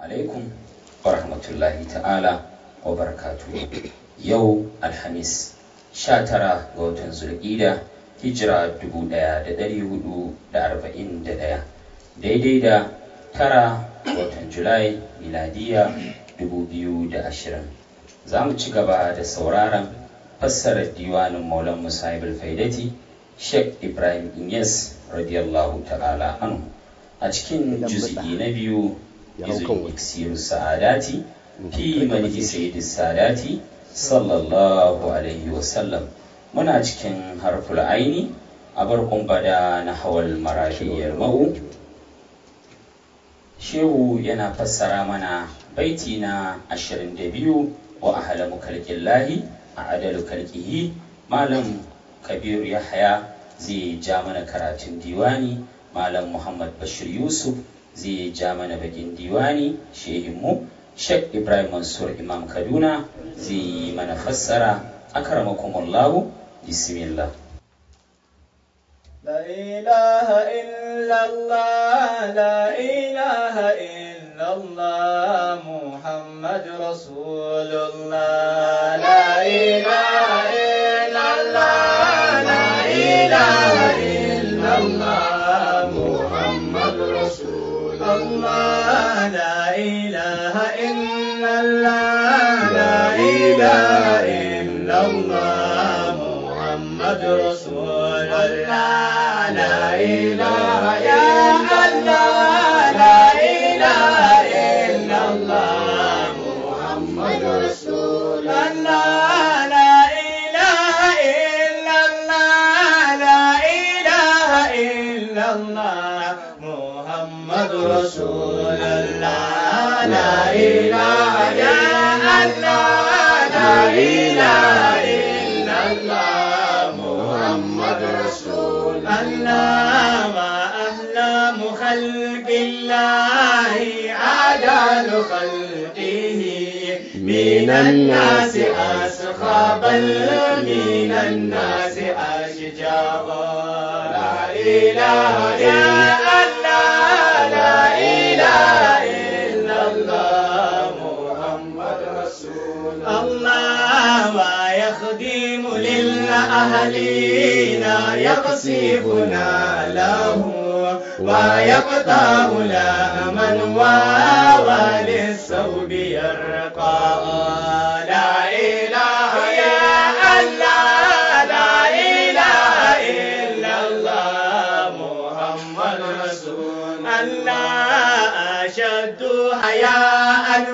alaikum wa rahmatullahi ta'ala wa barakatuhu yau alhamis 19 ga watan zulƙida hijira 1441 daidai da tara watan julai miladiya 2020 za mu ci gaba da sauraron fassarar diwanin maulan musa faidati sheikh ibrahim inyas radiyallahu ta'ala anhu a cikin juz'i na biyu izin iksiru sa'adati fi manhi sayyidi sadati sallallahu alaihi wasallam muna cikin harful aini a barkun bada na hawal marafiyar ma'u shehu yana fassara mana baiti na 22 wa ahalamu kalkillahi a adalu kalkihi malam kabiru yahaya zai ja mana karatun diwani malam muhammad bashir yusuf zai ja mana bakin diwani shehinmu sheikh ibrahim mansur imam kaduna zai yi mana fassara akramakumullahu bismillah لا إله إلا الله لا إله إلا الله محمد رسول الله لا إله إلا الله لا إله إلا الله محمد رسول الله لا إله إلا الله لا إله إلا الله محمد رسول الله لا إله إلا الله لا إله إلا الله محمد رسول الله لا إله إلا الله لا إله إلا الله محمد رسول الله لا إله إلا الله لا إله إلا الله محمد رسول الله وأهلام خلق الله عدل خلقه من الناس أسخى بل من الناس أشجاع لا إله إلا الله لا إله إلا الله محمد رسول الله ويخدم للأهلين يقصفنا له ويقطع لمن وللثوب يرقى لا إله إلا الله لا إله إلا الله محمد رسول الله أشد حياء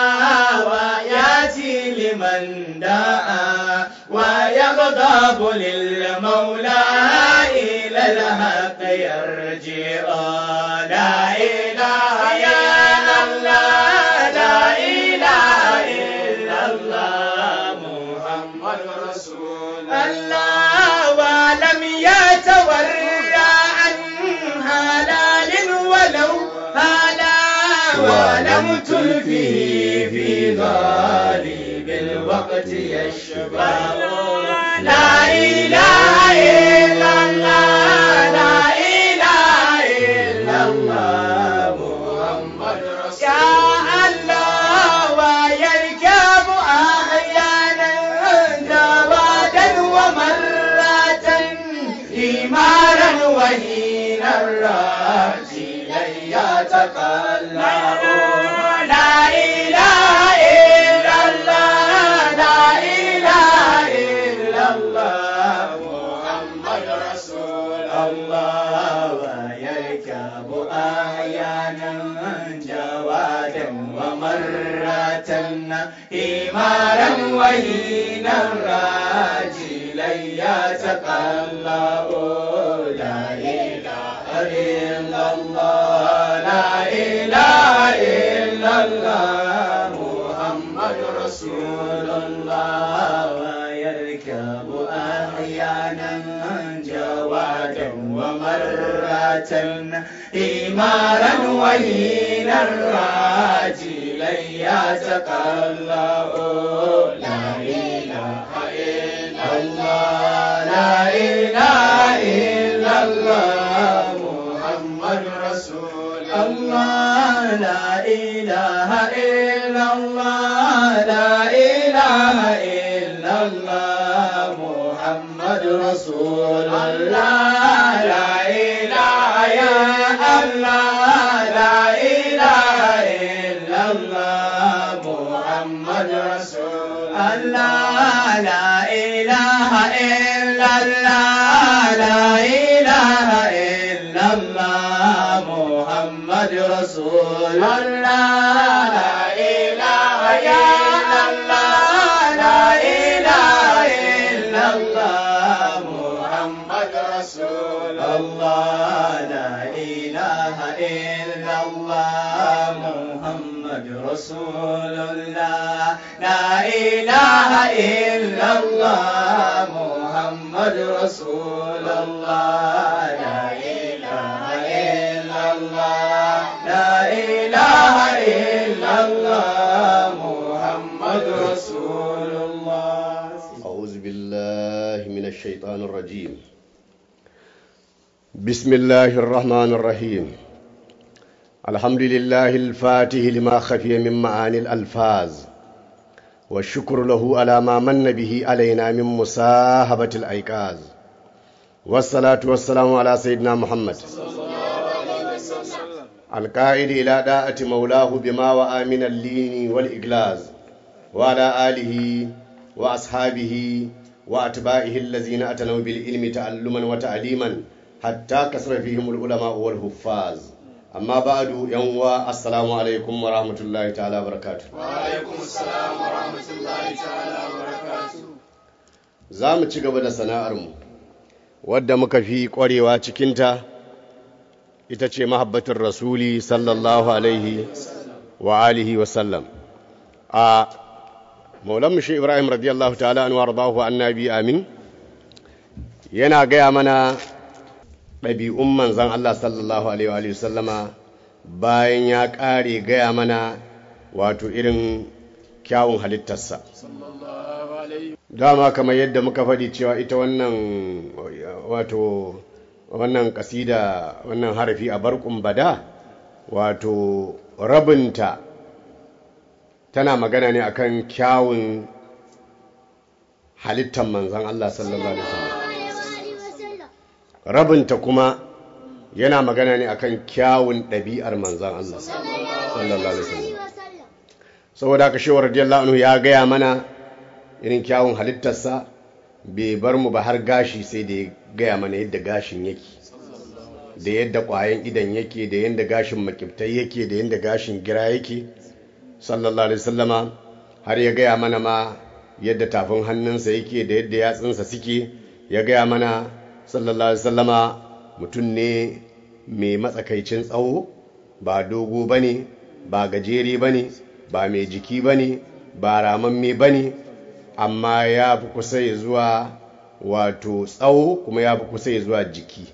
وياتي لمن دعا ويغضب للمولى إلى الحق يرجع لا إله إلا الله لا إله إلا الله محمد رسول الله ولم يتورع عن هلال ولو هلا ولم تلفه في غالب الوقت يشبع لا إله إلا الله لا إله إلا الله محمد رسول يا الله ويركب أحيانا جوادا ومرة حمارا وهينا راجلا يتقلب لا إله إلا الله لا إله إلا الله محمد رسول الله ويركب أحيانا جوادا ومرة حمارا وهينا راجلا يتقلب لا إله إلا الله لا إله إلا الله محمد رسول الله ويركب أحيانا جوادا ومرة إمارا وهينا راجلا يتقلب لا إله إلا الله لا إله إلا الله محمد رسول الله لا إله إله إلا الله لا إله إلا الله محمد رسول الله لا إله يا الله لا إله إلا الله محمد رسول الله لا إله إلا الله لا إله إلا الله محمد رسول الله لا إله إلا الله لا إله إلا الله محمد رسول الله لا إله إلا الله محمد رسول الله لا إله إلا الله محمد رسول الله لا إله إلا الله لا إله إلا الله محمد رسول الله أعوذ بالله من الشيطان الرجيم بسم الله الرحمن الرحيم الحمد لله الفاتح لما خفي من معاني الألفاظ والشكر له على ما من به علينا من مساهبة الأيقاظ والصلاة والسلام على سيدنا محمد القائد إلى داءة مولاه بما وآ من اللين والإجلاز وعلى آله وأصحابه وأتباعه الذين أتنوا بالعلم تعلما وتعليما حتى كسر فيهم العلماء والحفاظ amma ba'adu yan uwa assalamu alaikum wa rahmatullahi ta'ala barakatu وعليكم السلام ورحمة الله تعالى وبركاته za mu ci gaba da sana'armu wadda muka fi ƙwarewa cikinta ita ce mahabbatin rasuli sallallahu alaihi wa alihi wa sallam a maulanmu shi ibrahim radiyallahu ta'ala an wardahu annabi amin yana gaya mana ɗabi'un manzan Allah sallallahu Alaihi wa sallama bayan ya ƙare gaya mana wato irin kyawun halittarsa. Dama kamar yadda muka faɗi cewa ita wannan wato wannan ƙasida wannan harafi a barkun bada wato rabinta tana magana ne akan kyawun halittar manzan Allah sallallahu Alaihi wasallam. rabinta kuma yana magana ne akan kyawun ɗabi'ar manzan Allah sallallahu alaihi wasallam saboda haka shewar radiyallahu anhu ya gaya mana irin kyawun halittarsa bai bar mu ba har gashi sai da ya gaya mana yadda gashin yake da yadda ƙwayan idan yake da yadda gashin makibtai yake da yadda gashin gira yake sallallahu alaihi wasallama har ya gaya mana ma yadda tafin hannunsa yake da yadda yatsunsa suke ya gaya mana sallallahu alaihi sallama mutum ne mai matsakaicin tsawo ba dogo ba ne ba gajere ba ne ba mai jiki ba ne ba ramamme ba ne amma ya fi kusa ya zuwa wato tsawo kuma ya fi kusa ya zuwa jiki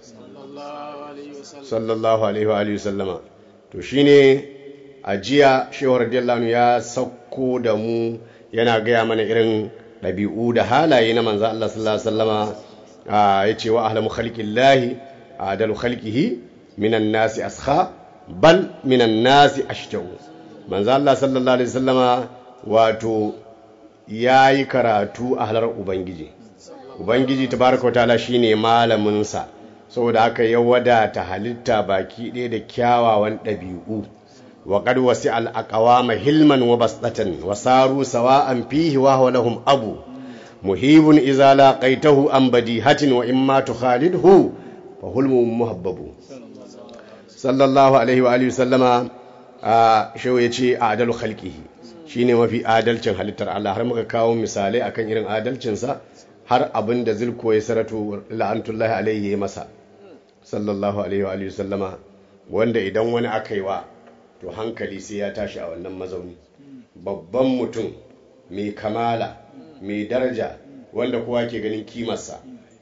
sallallahu alaihi wa sallama to shine a jiya shewar radiyallahu ya sauko da mu yana gaya mana irin ɗabi'u da halaye na manzo Allah sallallahu alaihi wasallama ya ce wa ahlamu khalqillahi adalu khalqihi minan nasi askha bal minan nasi ashtau manzo Allah sallallahu alaihi wasallama wato yayi karatu a halar ubangiji ubangiji tabaraka wataala shine malamin sa saboda haka ya wadata halitta baki ɗaya da kyawawan ɗabi'u wa qad wasi'a al-aqwama hilman wa basdatan wa saru sawa'an fihi wa huwa lahum abu muhibun iza laqaitahu an badihatin wa imma tukhalidhu fa hulmu muhabbabu sallallahu alaihi wa alihi sallama a shehu yace adalu khalqihi shine mafi adalcin halittar Allah har muka kawo misalai akan irin adalcin sa har abin da zulko ya saratu la'antullahi alaihi ya masa sallallahu alaihi wa alihi sallama wanda idan wani aka yi wa to hankali sai ya tashi a wannan mazauni babban mutum mai kamala mai daraja wanda kowa ke ganin kimarsa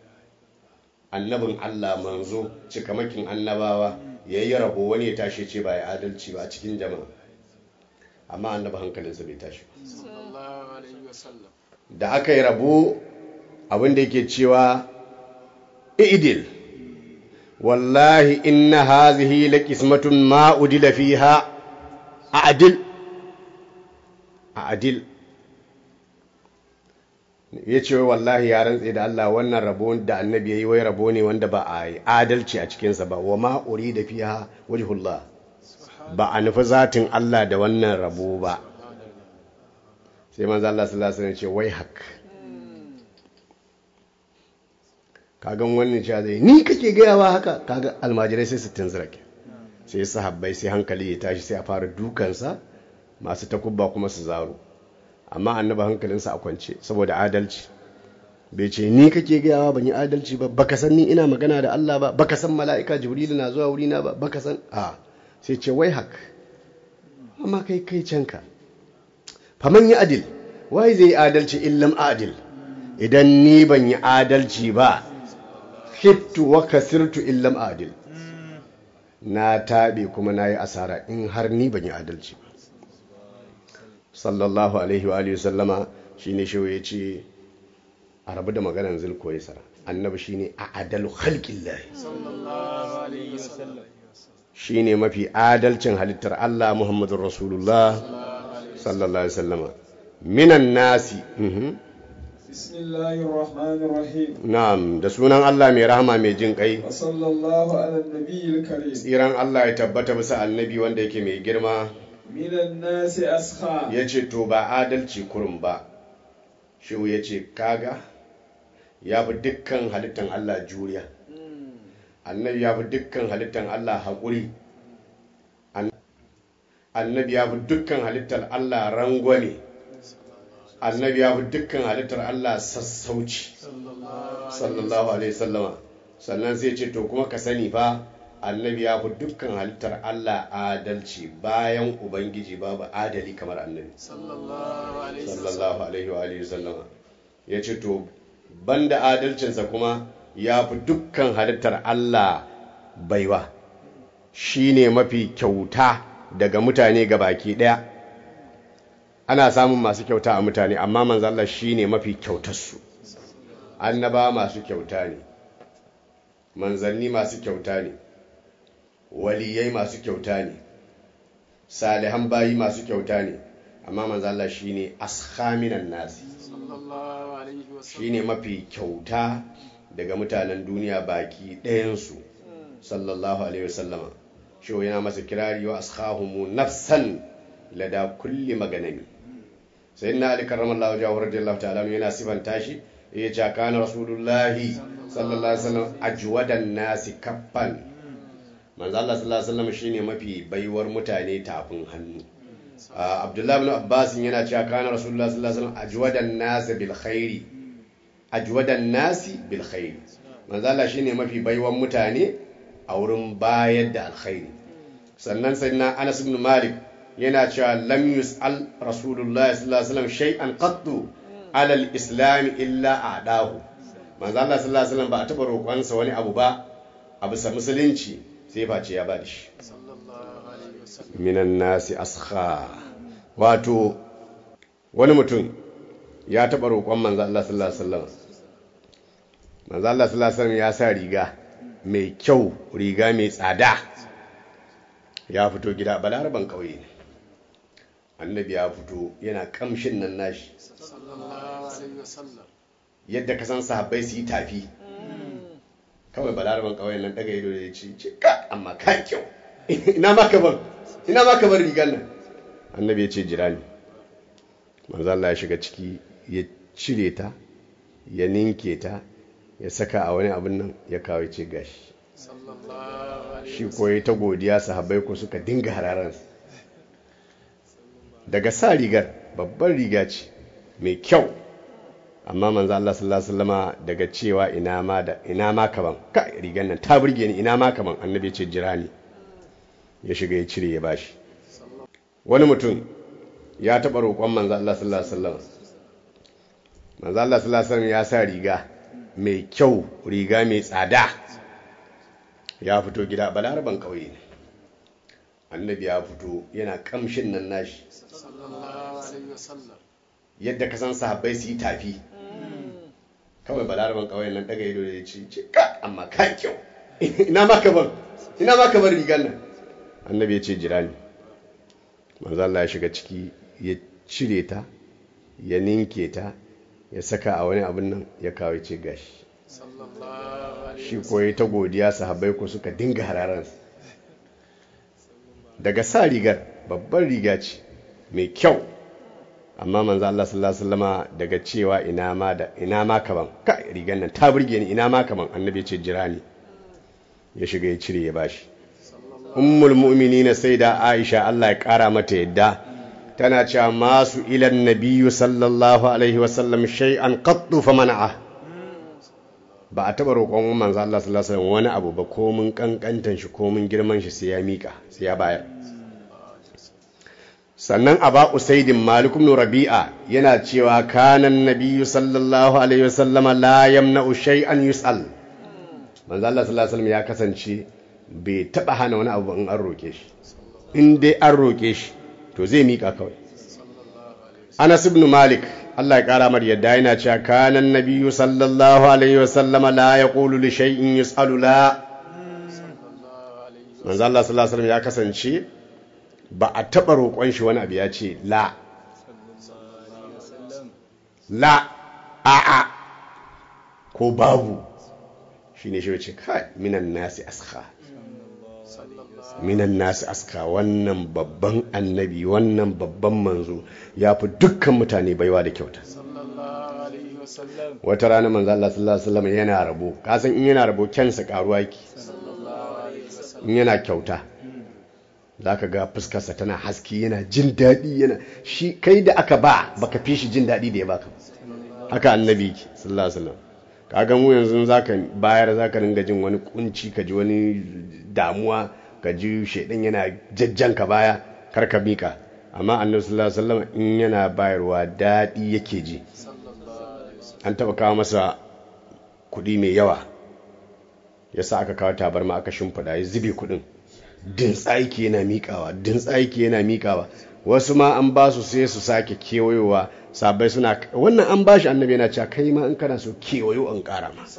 annabin Allah manzo cikamakin annabawa ya yi rabo wani ya tashi ce ba ya adalci ba a cikin jama'a amma annaba hankalinsa bai tashi da aka yi rabo abinda yake cewa idil wallahi inna hazihi la qismatun ma udila fiha a'dil a adil ya ce wallahi ya rantse da Allah wannan rabo da annabi ya yi wai rabo ne wanda ba a yi adalci a cikinsa ba wa ma'uri da fiya wajhullah ba a nufi zatin Allah da wannan rabo ba sai manzo Allah sallallahu alaihi wasallam ce wai hak kagan wannan cewa zai ni kake gayawa haka kaga almajirai sai su tunzura ke sai sahabbai sai hankali ya tashi sai a fara dukansa masu takubba kuma su zaro amma annaba hankalinsa a kwance saboda adalci bai ce ni kake gayawa ban yi adalci ba baka san ni ina magana da Allah ba baka san mala'ika jibrilu na zuwa wurina ba baka san a sai ce wai hak amma kai kai canka faman yi adil wai zai yi adalci illam adil idan ni ban yi adalci ba khiftu wa kasirtu illam adil na taɓe kuma na yi asara in har ni ban yi adalci ba sallallahu alaihi wa alihi sallama shine shi ya ce a rabu da maganar zulko ya sara annabi shine a adalu khalqillahi shine mafi adalcin halittar Allah Muhammadur Rasulullah sallallahu alaihi wasallama minan nasi mhm. بسم الله الرحمن الرحيم na'am da sunan Allah mai rahama mai jin kai وصلى الله على النبي الكريم tsiran Allah ya tabbata bisa annabi wanda yake mai girma من الناس أسخى ya ce to ba adalci kurum ba shehu ya ce kaga ya fi dukkan halittan Allah juriya annabi ya fi dukkan halittan Allah haƙuri An- annabi ya fi dukkan halittar Allah rangwame annabi ya fi dukkan halittar Allah sassauci sallallahu alaihi sallama sannan sai ce to kuma ka sani fa annabi ya fi dukkan halittar Allah adalci bayan ubangiji babu adali kamar annabi sallallahu alaihi wa alihi sallama ya ce to banda adalcinsa kuma ya fi dukkan halittar Allah baiwa shine mafi kyauta daga mutane ga baki daya ana samun masu kyauta a mutane amma manzo Allah shine mafi kyautarsu annaba masu kyauta ne manzanni masu kyauta ne waliyai masu kyauta ne salihan bayi masu kyauta ne amma manzo Allah shine askhaminan nasi shine mafi kyauta daga mutanen duniya baki ɗayansu sallallahu alaihi wasallama shi yana masa kirari wa ashahumu nafsan lada kulli maganami sai na ali karramallahu jahu radiyallahu ta'ala yana sifanta shi ya ce kana rasulullahi sallallahu alaihi wasallam ajwadan nasi kaffan manzo Allah sallallahu alaihi wasallam shine mafi baiwar mutane tafin hannu Ah, abdullahi ibn abbas yana cewa kana rasulullahi sallallahu alaihi wasallam ajwadan nasi bil khairi ajwadan nasi bil khairi manzo Allah shine mafi baiwar mutane a wurin bayar da alkhairi sannan sayyidina Anas ibn Malik yana cewa lam yus'al rasulullahi sallallahu alaihi wasallam shay'an qattu ala al-islam illa a'dahu manzo Allah sallallahu alaihi wasallam ba a taba roƙonsa wani abu ba a bisa musulunci sai face ya bada shi minan nasi askha wato wani mutum ya taba roƙon manzo Allah sallallahu alaihi wasallam manzo Allah sallallahu alaihi wasallam ya sa riga mai kyau riga mai tsada ya fito gida balaraban ƙauye ne annabi ya fito yana kamshin nan nashi yadda ka san sahabbai su yi tafi kawai balaraban ƙauyen nan daga ido da ya ce cika amma ka kyau ina ma ka bar ina ma ka bar rigar nan annabi ya ce jira ni manzo Allah ya shiga ciki ya cire ta ya ninke ta ya saka a wani abin nan ya kawo ya ce gashi shi koyi ta godiya sahabbai ko suka dinga hararan daga sa rigar babbar riga ce mai kyau amma manzo Allah sallallahu alaihi wasallama daga cewa ina ma da ina ma kaman ka rigar nan ta burge ni ina ma kaman annabi ya ce jira ni ya shiga ya cire ya bashi wani mutum ya taɓa roƙon manzo Allah sallallahu alaihi wasallam manzo Allah sallallahu alaihi wasallam ya sa riga mai kyau riga mai tsada ya fito gida balaraban ƙauye ne annabi ya fito yana kamshin nan nashi yadda ka san sahabbai su yi tafi kawai balaraban ƙauyen nan daga ido da ya ce cika amma ka kyau ina ma ka bar ina ma ka bar rigar nan annabi ya ce jira ni manzo Allah ya shiga ciki ya cire ta ya ninke ta ya saka a wani abin nan ya kawo ce gashi shi koyi ta godiya sahabbai ko suka dinga hararansa daga sa rigar babban riga ce mai kyau amma manzo Allah sallallahu alaihi wasallama daga cewa ina ma da ina ma kaman ka rigar nan ta burge ni ina ma kaman annabi ce jira ni ya shiga ya cire ya bashi ummul mu'minina sayyida Aisha Allah ya kara mata yadda tana cewa masu ilan nabiyyu sallallahu alaihi wasallam shay'an qattu famana'a ba a taba roƙon manzo Allah sallallahu alaihi wasallam wani abu ba ko mun kankantan shi ko mun girman shi sai ya mika sai ya bayar sannan aba usaidin malik ibn rabi'a yana cewa kanan nabiyyu sallallahu alaihi wasallam la yamna'u shay'an yus'al manzo Allah sallallahu alaihi wasallam ya kasance bai taba hana wani abu in an roke shi in dai an roke shi to zai mika kawai Anas ibn Malik Allah ya kara mar yadda yana cewa kanan nabiyyu sallallahu alaihi wasallama la yaqulu li shay'in yus'alu la manzo Allah sallallahu alaihi wasallam ya kasance ba a taba roƙon shi wani abu ya ce la la a a ko babu shine shi wace kai minan nasi askha minan nasi aska wannan babban annabi wannan babban manzo ya fi dukkan mutane baiwa da kyauta wata rana manzo Allah sallallahu alaihi wasallam yana rabo kasan in yana rabo kyansa karuwa yake in yana kyauta zaka ga fuskarsa tana haski yana jin daɗi yana shi kai da aka ba baka fi shi jin daɗi da ya baka haka annabi yake sallallahu alaihi wasallam kaga mu yanzu zaka bayar zaka ringa jin wani kunci ka ji wani damuwa ka ji shaidan yana jajjan ka baya kar ka mika amma annabi sallallahu alaihi wasallam in yana bayarwa daɗi yake ji an taba kawo masa kuɗi mai yawa yasa aka kawo tabarma aka shimfiɗa ya zube kuɗin din tsaiki yana miƙawa din tsaiki yana miƙawa wasu ma an ba su sai su sake kewayowa sabai suna wannan an bashi annabi yana cewa kai ma in kana so kewayo an ƙara ma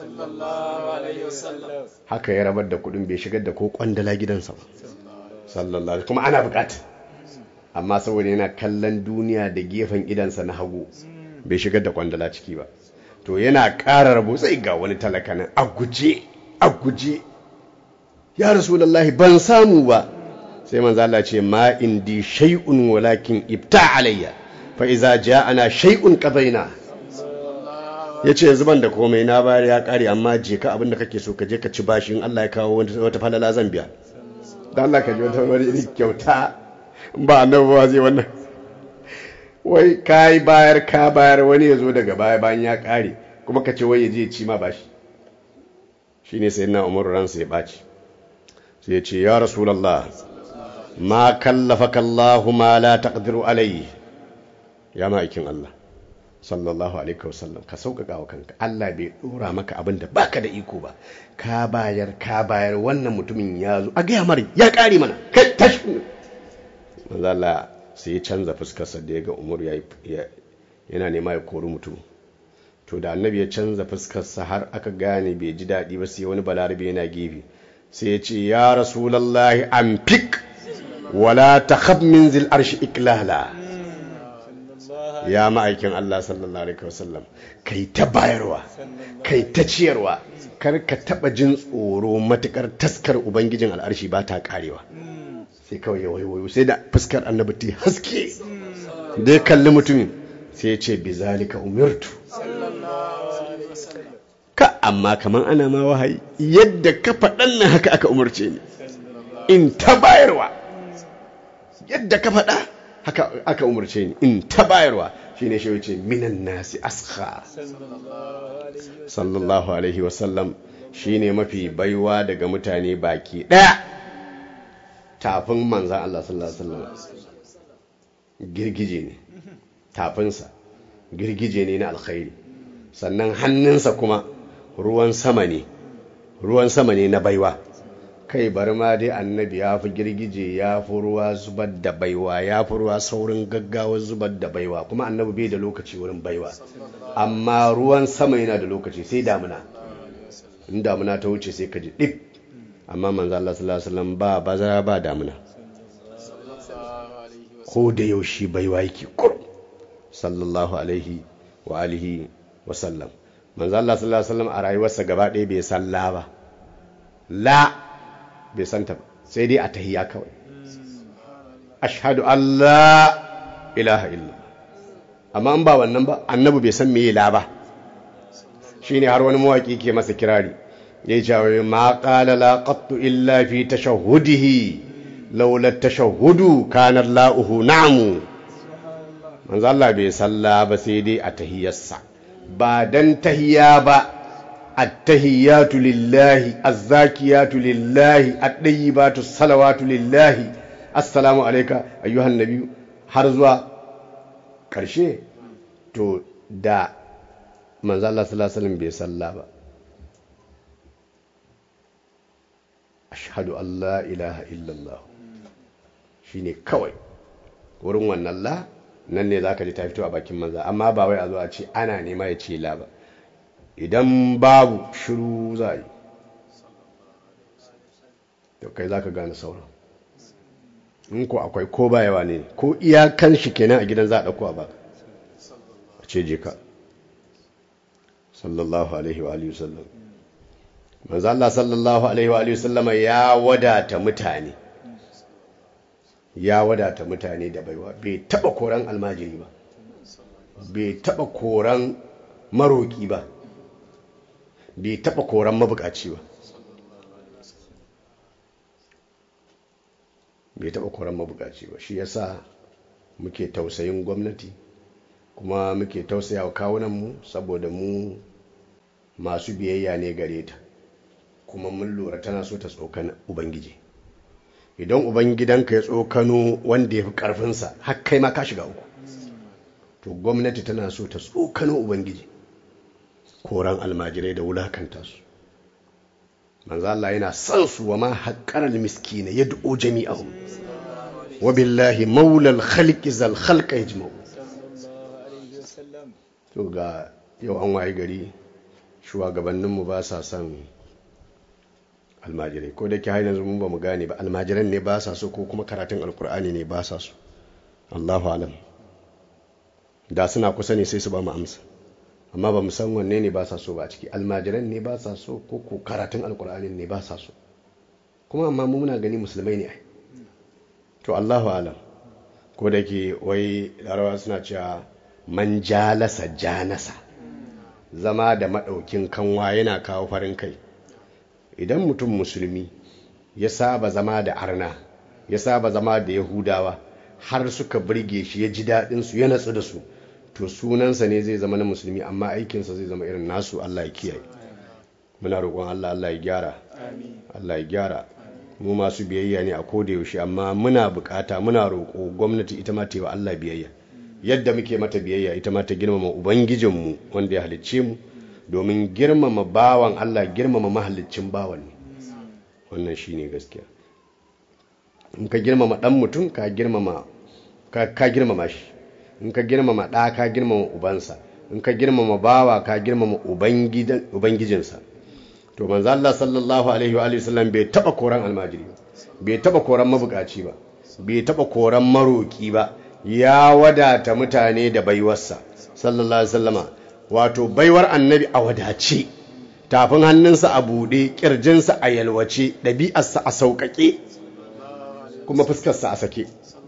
haka ya rabar da kuɗin bai shigar da ko kwandala gidansa ba sallallahu kuma ana bukata amma saboda yana kallon duniya da gefen idansa na hagu bai shigar da kwandala ciki ba to yana ƙara rabo sai ga wani talaka nan a guje a guje ya rasulullahi ban samu ba sai manzo Allah ce ma indi shay'un walakin ibta alayya fa iza ja'ana shay'un qadaina yace yanzu ban da komai na bayar ya kare amma je ka abinda kake so ka je ka ci bashi in Allah ya kawo wata falala zan biya dan Allah ka ji wata wani irin kyauta ba annabi ba zai wannan wai kai bayar ka bayar wani ya zo daga baya bayan ya kare kuma ka ce wai ya je ci ma bashi shine sayyidina Umar ransa ya baci sai ya ce ya rasulullah ma kallafaka Allah ma la taqdiru alayhi ya ma'aikin Allah sallallahu alaihi wasallam ka sauƙaƙa wa kanka Allah bai dora maka abin da baka da iko ba ka bayar ka bayar wannan mutumin ya zo a gaya mara ya ƙare mana kai tashi manzo Allah sai ya canza fuskarsa da ya ga Umar ya yana nema ya kori mutum to da annabi ya canza fuskarsa har aka gane bai ji daɗi ba sai wani balarabe yana gefe sai ya ce ya rasulallahi amfik wala takhab min zil arshi iklala ya ma'aikin Allah sallallahu alaihi wasallam kai ta bayarwa kai ta ciyarwa kar ka taba jin tsoro matukar taskar ubangijin al'arshi ba ta karewa sai kawai ya waiwayo sai da fuskar annabi ta haske da ya kalli mutumin sai ya ce bizalika umirtu ka amma kaman ana ma wahayi yadda ka faɗan nan haka aka umarce ni in ta bayarwa yadda ka faɗa haka aka umarce ni in ta bayarwa shine shi wuce minan nasi askha sallallahu alaihi wasallam shine mafi baiwa daga mutane baki ɗaya tafin manzan Allah sallallahu alaihi wasallam girgije ne tafinsa girgije ne na alkhairi sannan hannunsa kuma ruwan sama ne ruwan sama ne na baiwa kai bari ma dai annabi ya fi girgije ya fi ruwa zubar da baiwa ya fi ruwa saurin gaggawa zubar da baiwa kuma annabi bai da lokaci wurin baiwa amma ruwan sama yana da lokaci sai damuna in damuna ta wuce sai ka ji ɗif amma manzo Allah sallallahu alaihi wasallam ba bazara ba damuna ko da yaushe baiwa yake kur sallallahu alaihi wa alihi wa sallam manzo Allah sallallahu alaihi wasallam a rayuwarsa gaba ɗaya bai san la ba la bai san ta ba sai dai a tahiyya kawai ashhadu an la ilaha illa amma an ba wannan ba annabi bai san meye la ba shine har wani mawaki ke masa kirari ya ce ma qala la qattu illa fi tashahhudihi laula tashahhudu kana la'uhu na'mu manzo Allah bai salla ba sai dai a tahiyyarsa ba dan tahiyya ba at-tahiyyatu lillahi az-zakiyatu lillahi at-tayyibatu salawatu lillahi assalamu alayka ayyuhan nabiy har zuwa karshe to da manzo Allah sallallahu alaihi wasallam bai salla ba ashhadu an la ilaha illallah shine kawai wurin wannan la nan ne zaka ji ta fito a bakin manza amma ba wai a zo a ce ana nema ya ce la ba idan babu shiru za a yi to kai zaka gane sauran in ko akwai ko ba yawa ne ko iyakan shi kenan a gidan za a dauko a baka a ce je ka sallallahu alaihi wa alihi wasallam manzo Allah sallallahu alaihi wa alihi wasallam ya wadata mutane ya wadata mutane da baiwa bai taba koran almajiri ba bai taba koran maroki ba bai taba koran mabukaci ba bai taba koran mabukaci ba shi yasa muke tausayin gwamnati kuma muke tausaya wa kawunanmu saboda mu masu biyayya ne gare ta kuma mun lura tana so ta tsokan ubangiji idan ubangidanka ya tsokano wanda ya fi ƙarfinsa har kai ma ka shiga uku to gwamnati tana so ta tsokano ubangiji koran almajirai da wulakanta su manzo Allah yana son su wa ma haqqaral miskina yad'u jami'ahum wa billahi maulal khalqi zal khalqa yajma'u to ga yau an waye gari shugabanninmu ba sa son almajirai ko da ke haina zumun ba mu gane ba almajiran ne ba sa so ko kuma karatun alkur'ani ne ba sa so allahu alam da suna kusa ne sai su ba mu amsa amma ba mu san wanne ne ba sa so ba ciki almajiran ne ba sa so ko ko karatun alkur'ani ne ba sa so kuma amma mu muna gani musulmai ne ai to allahu alam ko da ke wai larawa suna cewa man jalasa janasa zama da maɗaukin kanwa yana kawo farin kai idan mutum musulmi ya saba zama da arna ya saba zama da yahudawa har suka birge shi ya ji daɗinsu ya natsu da su to sunansa ne zai zama na musulmi amma aikinsa zai zama irin nasu allah ya kiyaye muna roƙon allah allah ya gyara allah ya gyara mu masu biyayya ne a koda yaushe amma muna bukata muna roƙo gwamnati ita ma ta yi wa allah biyayya yadda muke mata biyayya ita ma ta girmama ubangijinmu wanda ya halicce mu domin girmama bawan Allah girmama mahallicin bawan ne wannan shine gaskiya in ka girmama dan mutum ka girmama ka girmama shi in ka girmama ɗa ka girmama ubansa in ka girmama bawa ka girmama ubangijinsa to manzo Allah sallallahu alaihi wa sallam bai taba koran almajiri ba bai taba koran mabukaci ba bai taba koran maroki ba ya wadata mutane da baiwarsa sallallahu alaihi wasallama wato baiwar annabi a wadace tafin hannunsa a buɗe ƙirjinsa a yalwace ɗabi'arsa a sauƙaƙe kuma fuskarsa a sake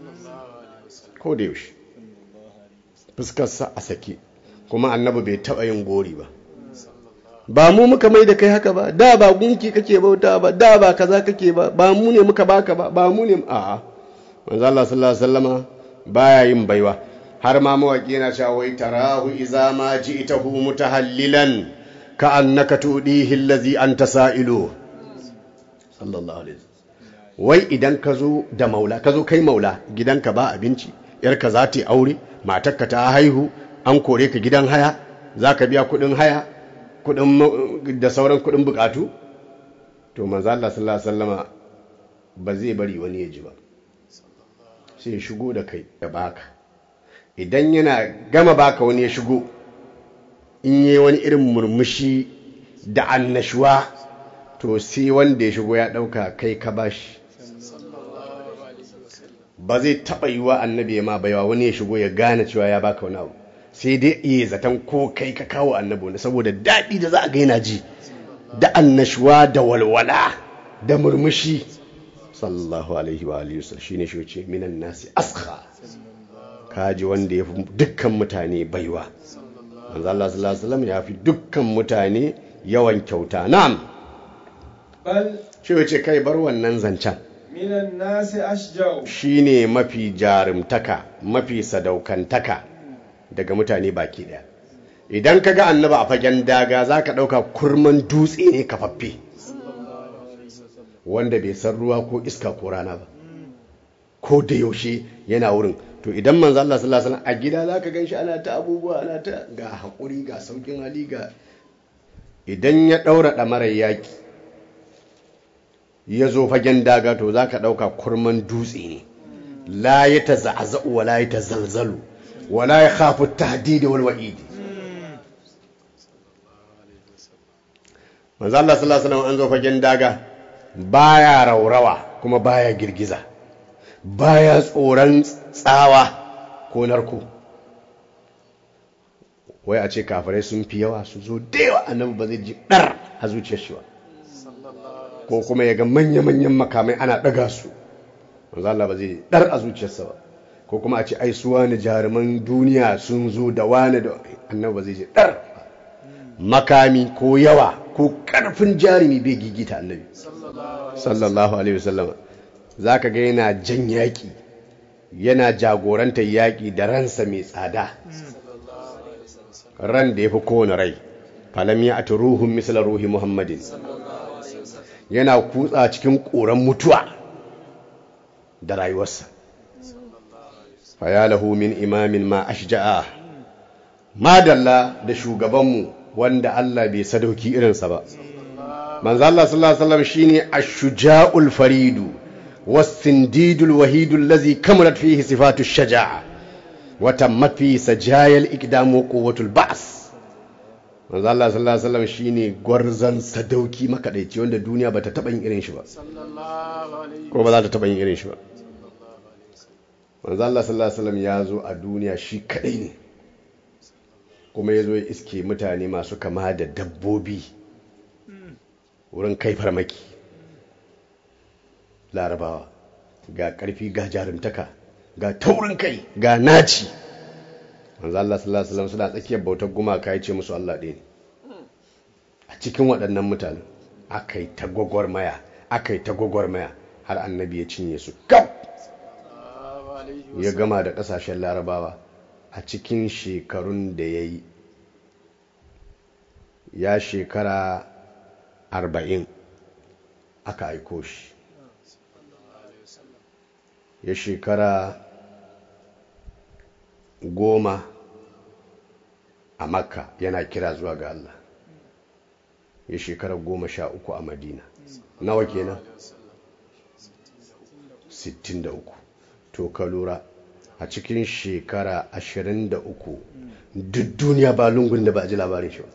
ko da yaushe fuskarsa a sake kuma annabi bai taɓa yin gori ba ba mu muka mai da kai haka ba da ba gunki kake bauta ba da ba kaza kake ba ba mu ne muka baka ba ba mu ne a'a manzo Allah sallallahu alaihi wasallama baya yin baiwa har ma mawaki yana cewa wai tarahu iza ma ji'tahu mutahallilan ka annaka tudihi allazi anta sa'ilu sallallahu alaihi wai idan ka zo da maula ka zo kai maula gidanka ba abinci yarka za ta yi aure matarka ta haihu an kore ka gidan haya za ka biya kudin haya kudin da sauran kudin bukatu to manzo Allah sallallahu alaihi wasallama ba zai bari wani ya ji ba sai shigo da kai da baka idan yana gama baka wani ya shigo in yi wani irin murmushi da annashuwa to sai wanda ya shigo ya dauka kai ka bashi ba zai taɓa yi wa annabi ya ma baiwa wani ya shigo ya gane cewa ya baka wani abu sai dai iya zaton ko kai ka kawo annabi wani saboda daɗi da za a ga yana ji da annashuwa da walwala da murmushi sallallahu alaihi wa alihi wasallam shine shi ce minan nasi askha kaji wanda ya fi dukkan mutane baiwa manzo Allah sallallahu alaihi wasallam ya fi dukkan mutane yawan kyauta na'am bal shi ce kai bar wannan zancen minan nasi ashja'u shine mafi jarumtaka mafi sadaukantaka daga mutane baki daya idan ka ga annaba a fagen daga za ka ɗauka kurman dutse ne kafaffe wanda bai san ruwa ko iska ko rana ba ko da yaushe yana wurin to idan manzo Allah sallallahu alaihi wasallam a gida zaka ganshi ana ta abubuwa ana ta ga hakuri ga saukin hali ga idan ya daura damarar yaki ya zo fagen daga to zaka dauka kurman dutse ne la yataza'za'u wa la yatazalzalu wa la yakhafu at-tahdid wal wa'id manzo Allah sallallahu alaihi wasallam an zo fagen daga baya raurawa kuma baya girgiza baya tsoron tsawa ko narko wai a ce kafirai sun fi yawa su zo da yawa annabi ba zai ji dar a zuciyar shi ba ko kuma ya ga manya-manyan makamai ana ɗaga su manzo Allah ba zai dar a zuciyarsa ba ko kuma a ce ai su wani jaruman duniya sun zo da wani da annabi ba zai ji dar makami ko yawa ko karfin jarumi bai gigita annabi sallallahu alaihi wasallam za ka ga yana jan yaƙi yana jagorantar yaƙi da ransa mai tsada ran da ya fi kowane rai falam ya ati ruhun misla ruhi muhammadin yana kutsa cikin ƙoran mutuwa da rayuwarsa fayalahu min imamin ma ashja'a madalla da shugabanmu wanda Allah bai sadauki irinsa ba manzo Allah sallallahu alaihi wasallam shine ash-shuja'ul faridu was-sindidul wahidul ladhi kamalat fihi sifatu shaja'a wa tammat fihi sajayal iqdam wa quwwatul ba's manzo Allah sallallahu alaihi wasallam shine gwarzan sadauki makadaici wanda duniya bata taba yin irin shi ba ko ba za ta taba yin irin shi ba manzo Allah sallallahu alaihi wasallam ya zo a duniya shi kadai ne kuma ya zo ya iske mutane masu kama da dabbobi wurin kai farmaki larabawa ga ƙarfi ga jarumtaka ga taurin kai ga naci manzo Allah sallallahu alaihi wasallam suna tsakiyar bautar gumaka ya ce musu Allah ɗaya ne a cikin waɗannan mutane akai ta gwagwarmaya akai ta gwagwarmaya har annabi ya cinye su kaf ya gama da ƙasashen larabawa a cikin shekarun da ya yi ya shekara arba'in aka aiko shi ya shekara goma a makka yana kira zuwa ga Allah ya shekara goma sha uku a madina nawa kenan 63 to ka lura a cikin shekara 23 duk duniya ba lungun da ba a ji labarin shi ba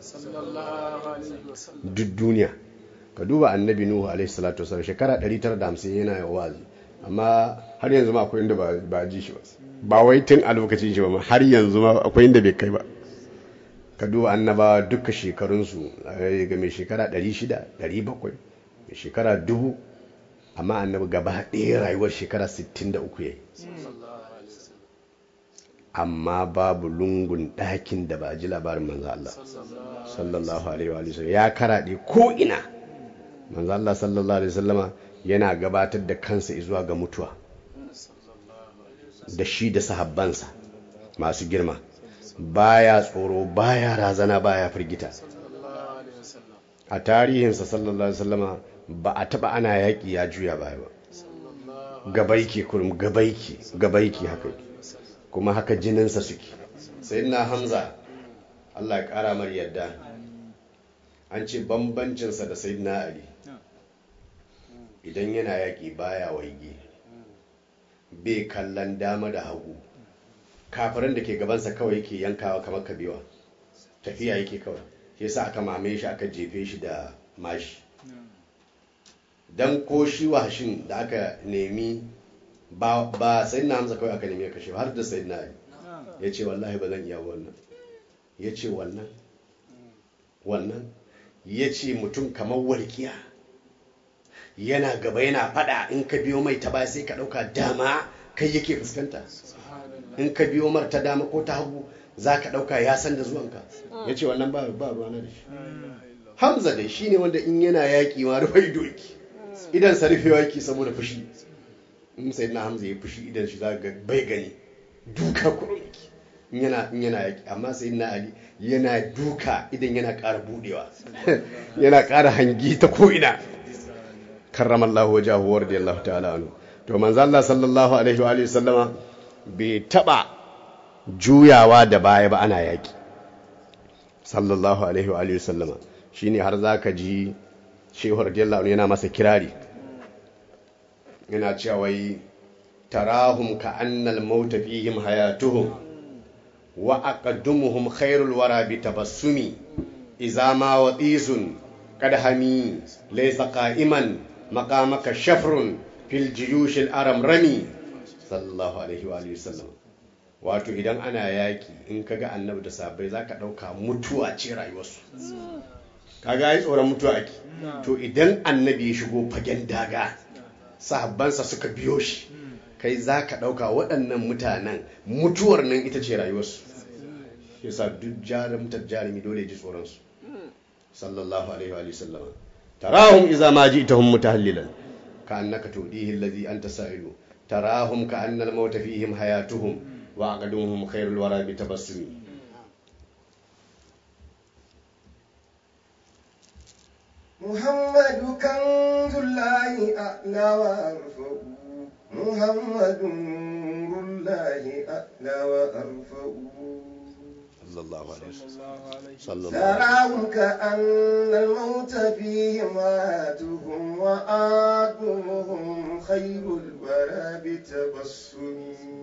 duk duniya ka duba annabi nuhu alaihi salatu wasallam shekara 950 yana yawa wazi amma har yanzu ma akwai inda ba a ji shi ba ba wai tun a lokacin shi ba har yanzu ma akwai inda bai kai ba ka duba annabawa duka shekarunsu ga mai shekara 600 700 mai shekara 1000 amma annabi gaba ɗaya rayuwar shekara 63 ya yi amma babu lungun ɗakin da ba a ji labarin manzo Allah sallallahu alaihi wa sallam ya karaɗe ko ina manzo Allah sallallahu alaihi wasallama yana gabatar da kansa zuwa ga mutuwa da shi da sahabbansa masu girma baya tsoro baya razana baya firgita a tarihinsa sallallahu alaihi wasallama ba a taba ana yaƙi ya juya baya ba gabaiki kurum gabaiki gabaiki haka kuma haka jininsa suke sai na hamza Allah ya ƙara mar yadda an ce bambancinsa da sai na ali idan yana yaƙi baya waige bai kallon dama da hagu kafirin da ke gabansa kawai yake yankawa kamar kabewa tafiya yake kawai shi yasa aka mame shi aka jefe shi da mashi don ko shi washin da aka nemi ba ba sayyidina hamza kawai aka nemi ya kashe har da sayyidina ali ya ce wallahi ba zan iya wannan ya ce wannan wannan ya ce mutum kamar walƙiya yana gaba yana fada in ka biyo mai ta baya sai ka ɗauka dama kai yake fuskanta in ka biyo mar ta dama ko ta hagu za ka ɗauka ya san da zuwanka ya ce wannan ba ba ruwa na da shi hamza dai shine wanda in yana yaƙi ma rufe doki idan sa rufewa yake saboda fushi in sai na hamza ya fushi idan shi za ga bai gani duka kurun yake in yana in yana yaƙi amma sai na ali yana duka idan yana ƙara budewa yana ƙara hangi ta ko'ina karramallahu wajahu wa radiyallahu ta'ala anhu to manzo Allah sallallahu alaihi wa alihi sallama bai taba juyawa da baya ba ana yaƙi sallallahu alaihi wa alihi sallama shine har zaka ji shehu radiyallahu anhu yana masa kirari yana cewa wai tarahum ka annal mauta fihim hayatuhum wa aqaddumuhum khairul wara bi tabassumi idza ma wadisun kad hami laysa qa'iman maqamaka shafrun fil jiyush al aram rami sallallahu alaihi wa alihi wasallam wato idan ana yaki in kaga annabi da sahabbai zaka dauka mutuwa ce rayuwarsu kaga ai tsoron mutuwa ake to idan annabi ya shigo fagen daga sahabbansa suka biyo shi kai za ka ɗauka waɗannan mutanen mutuwar nan ita ce rayuwarsu yasa duk jarumtar jarumi dole ji tsoronsu sallallahu alaihi wa sallama tarahum iza ma ji'tahum mutahallilan ka annaka tudihi alladhi anta sa'ilu tarahum ka anna al-maut fihim hayatuhum wa aqaduhum khairul wara bi tabassumi محمد كنز الله أعلى وأرفع محمد نور الله أعلى وأرفع sallallahu alaihi wasallam sallallahu تراهم كأن الموت فيهم آتهم وآتهم خير الورى بتبسم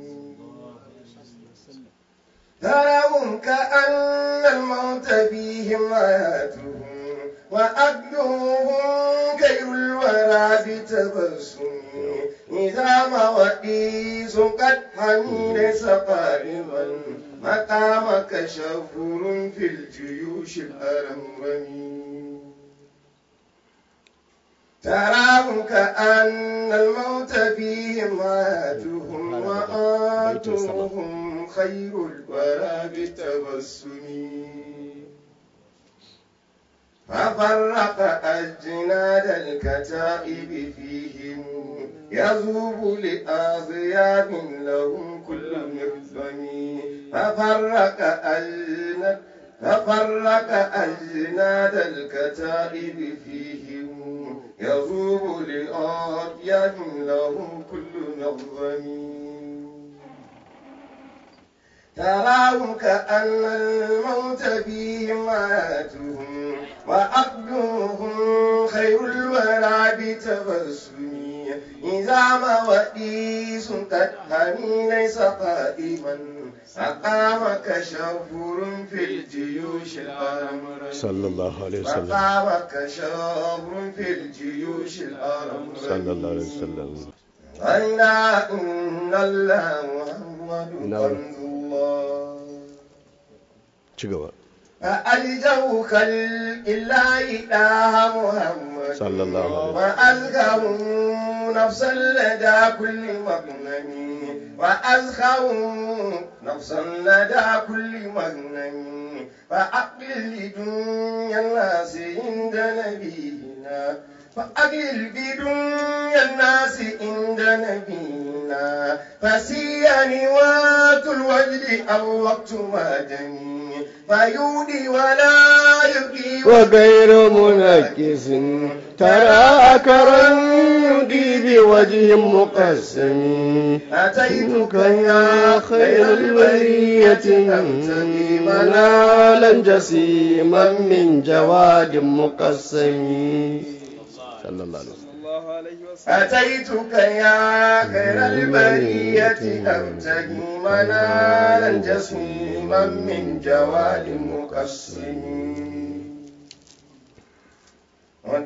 تراهم كأن الموت فيهم آتهم وأبدوهم خير الورى بتبسم إذا ما وئيس قد حمل سقاربا مقامك شفور في الجيوش الأرمرمي تراهم كأن الموت فيهم آتهم وآتهم خير الورى بتبسم ففرق أجناد الكتائب فيهم يذوب لآذياب لهم كل مخزم ففرق أجناد ففرق أجناد الكتائب فيهم يذوب لآذياب لهم كل مخزم تراهم كأن الموت فيهم آتهم وأقلهم خير الورى بتبسم إذا ما وئيس قد همي ليس قائما أقامك شفور في الجيوش الأرمر sallallahu alaihi wasallam أقامك شفور في الجيوش الأرمر sallallahu alaihi wasallam ألا إن الله محمد نعم. كنز الله ci gaba فألجوا خلق الله إله محمد صلى الله عليه وسلم. وأزكهم نفسا لدى كل مغنم وأزكهم نفسا لدى كل مغنم فأقل لدنيا الناس عند نبينا فأقل بدنيا الناس عند نبينا فسيني وات الوجد أو وقت ما جني فيودي ولا يبقي وغير منكس ترى أكرا يدي بوجه مقسم أتيتك يا خير البرية أبتغي منالا جسيما من جواد مقسم صلى الله عليه وسلم أتيتك يا خير البرية أبتغي منالا جسيما من جواد مقسم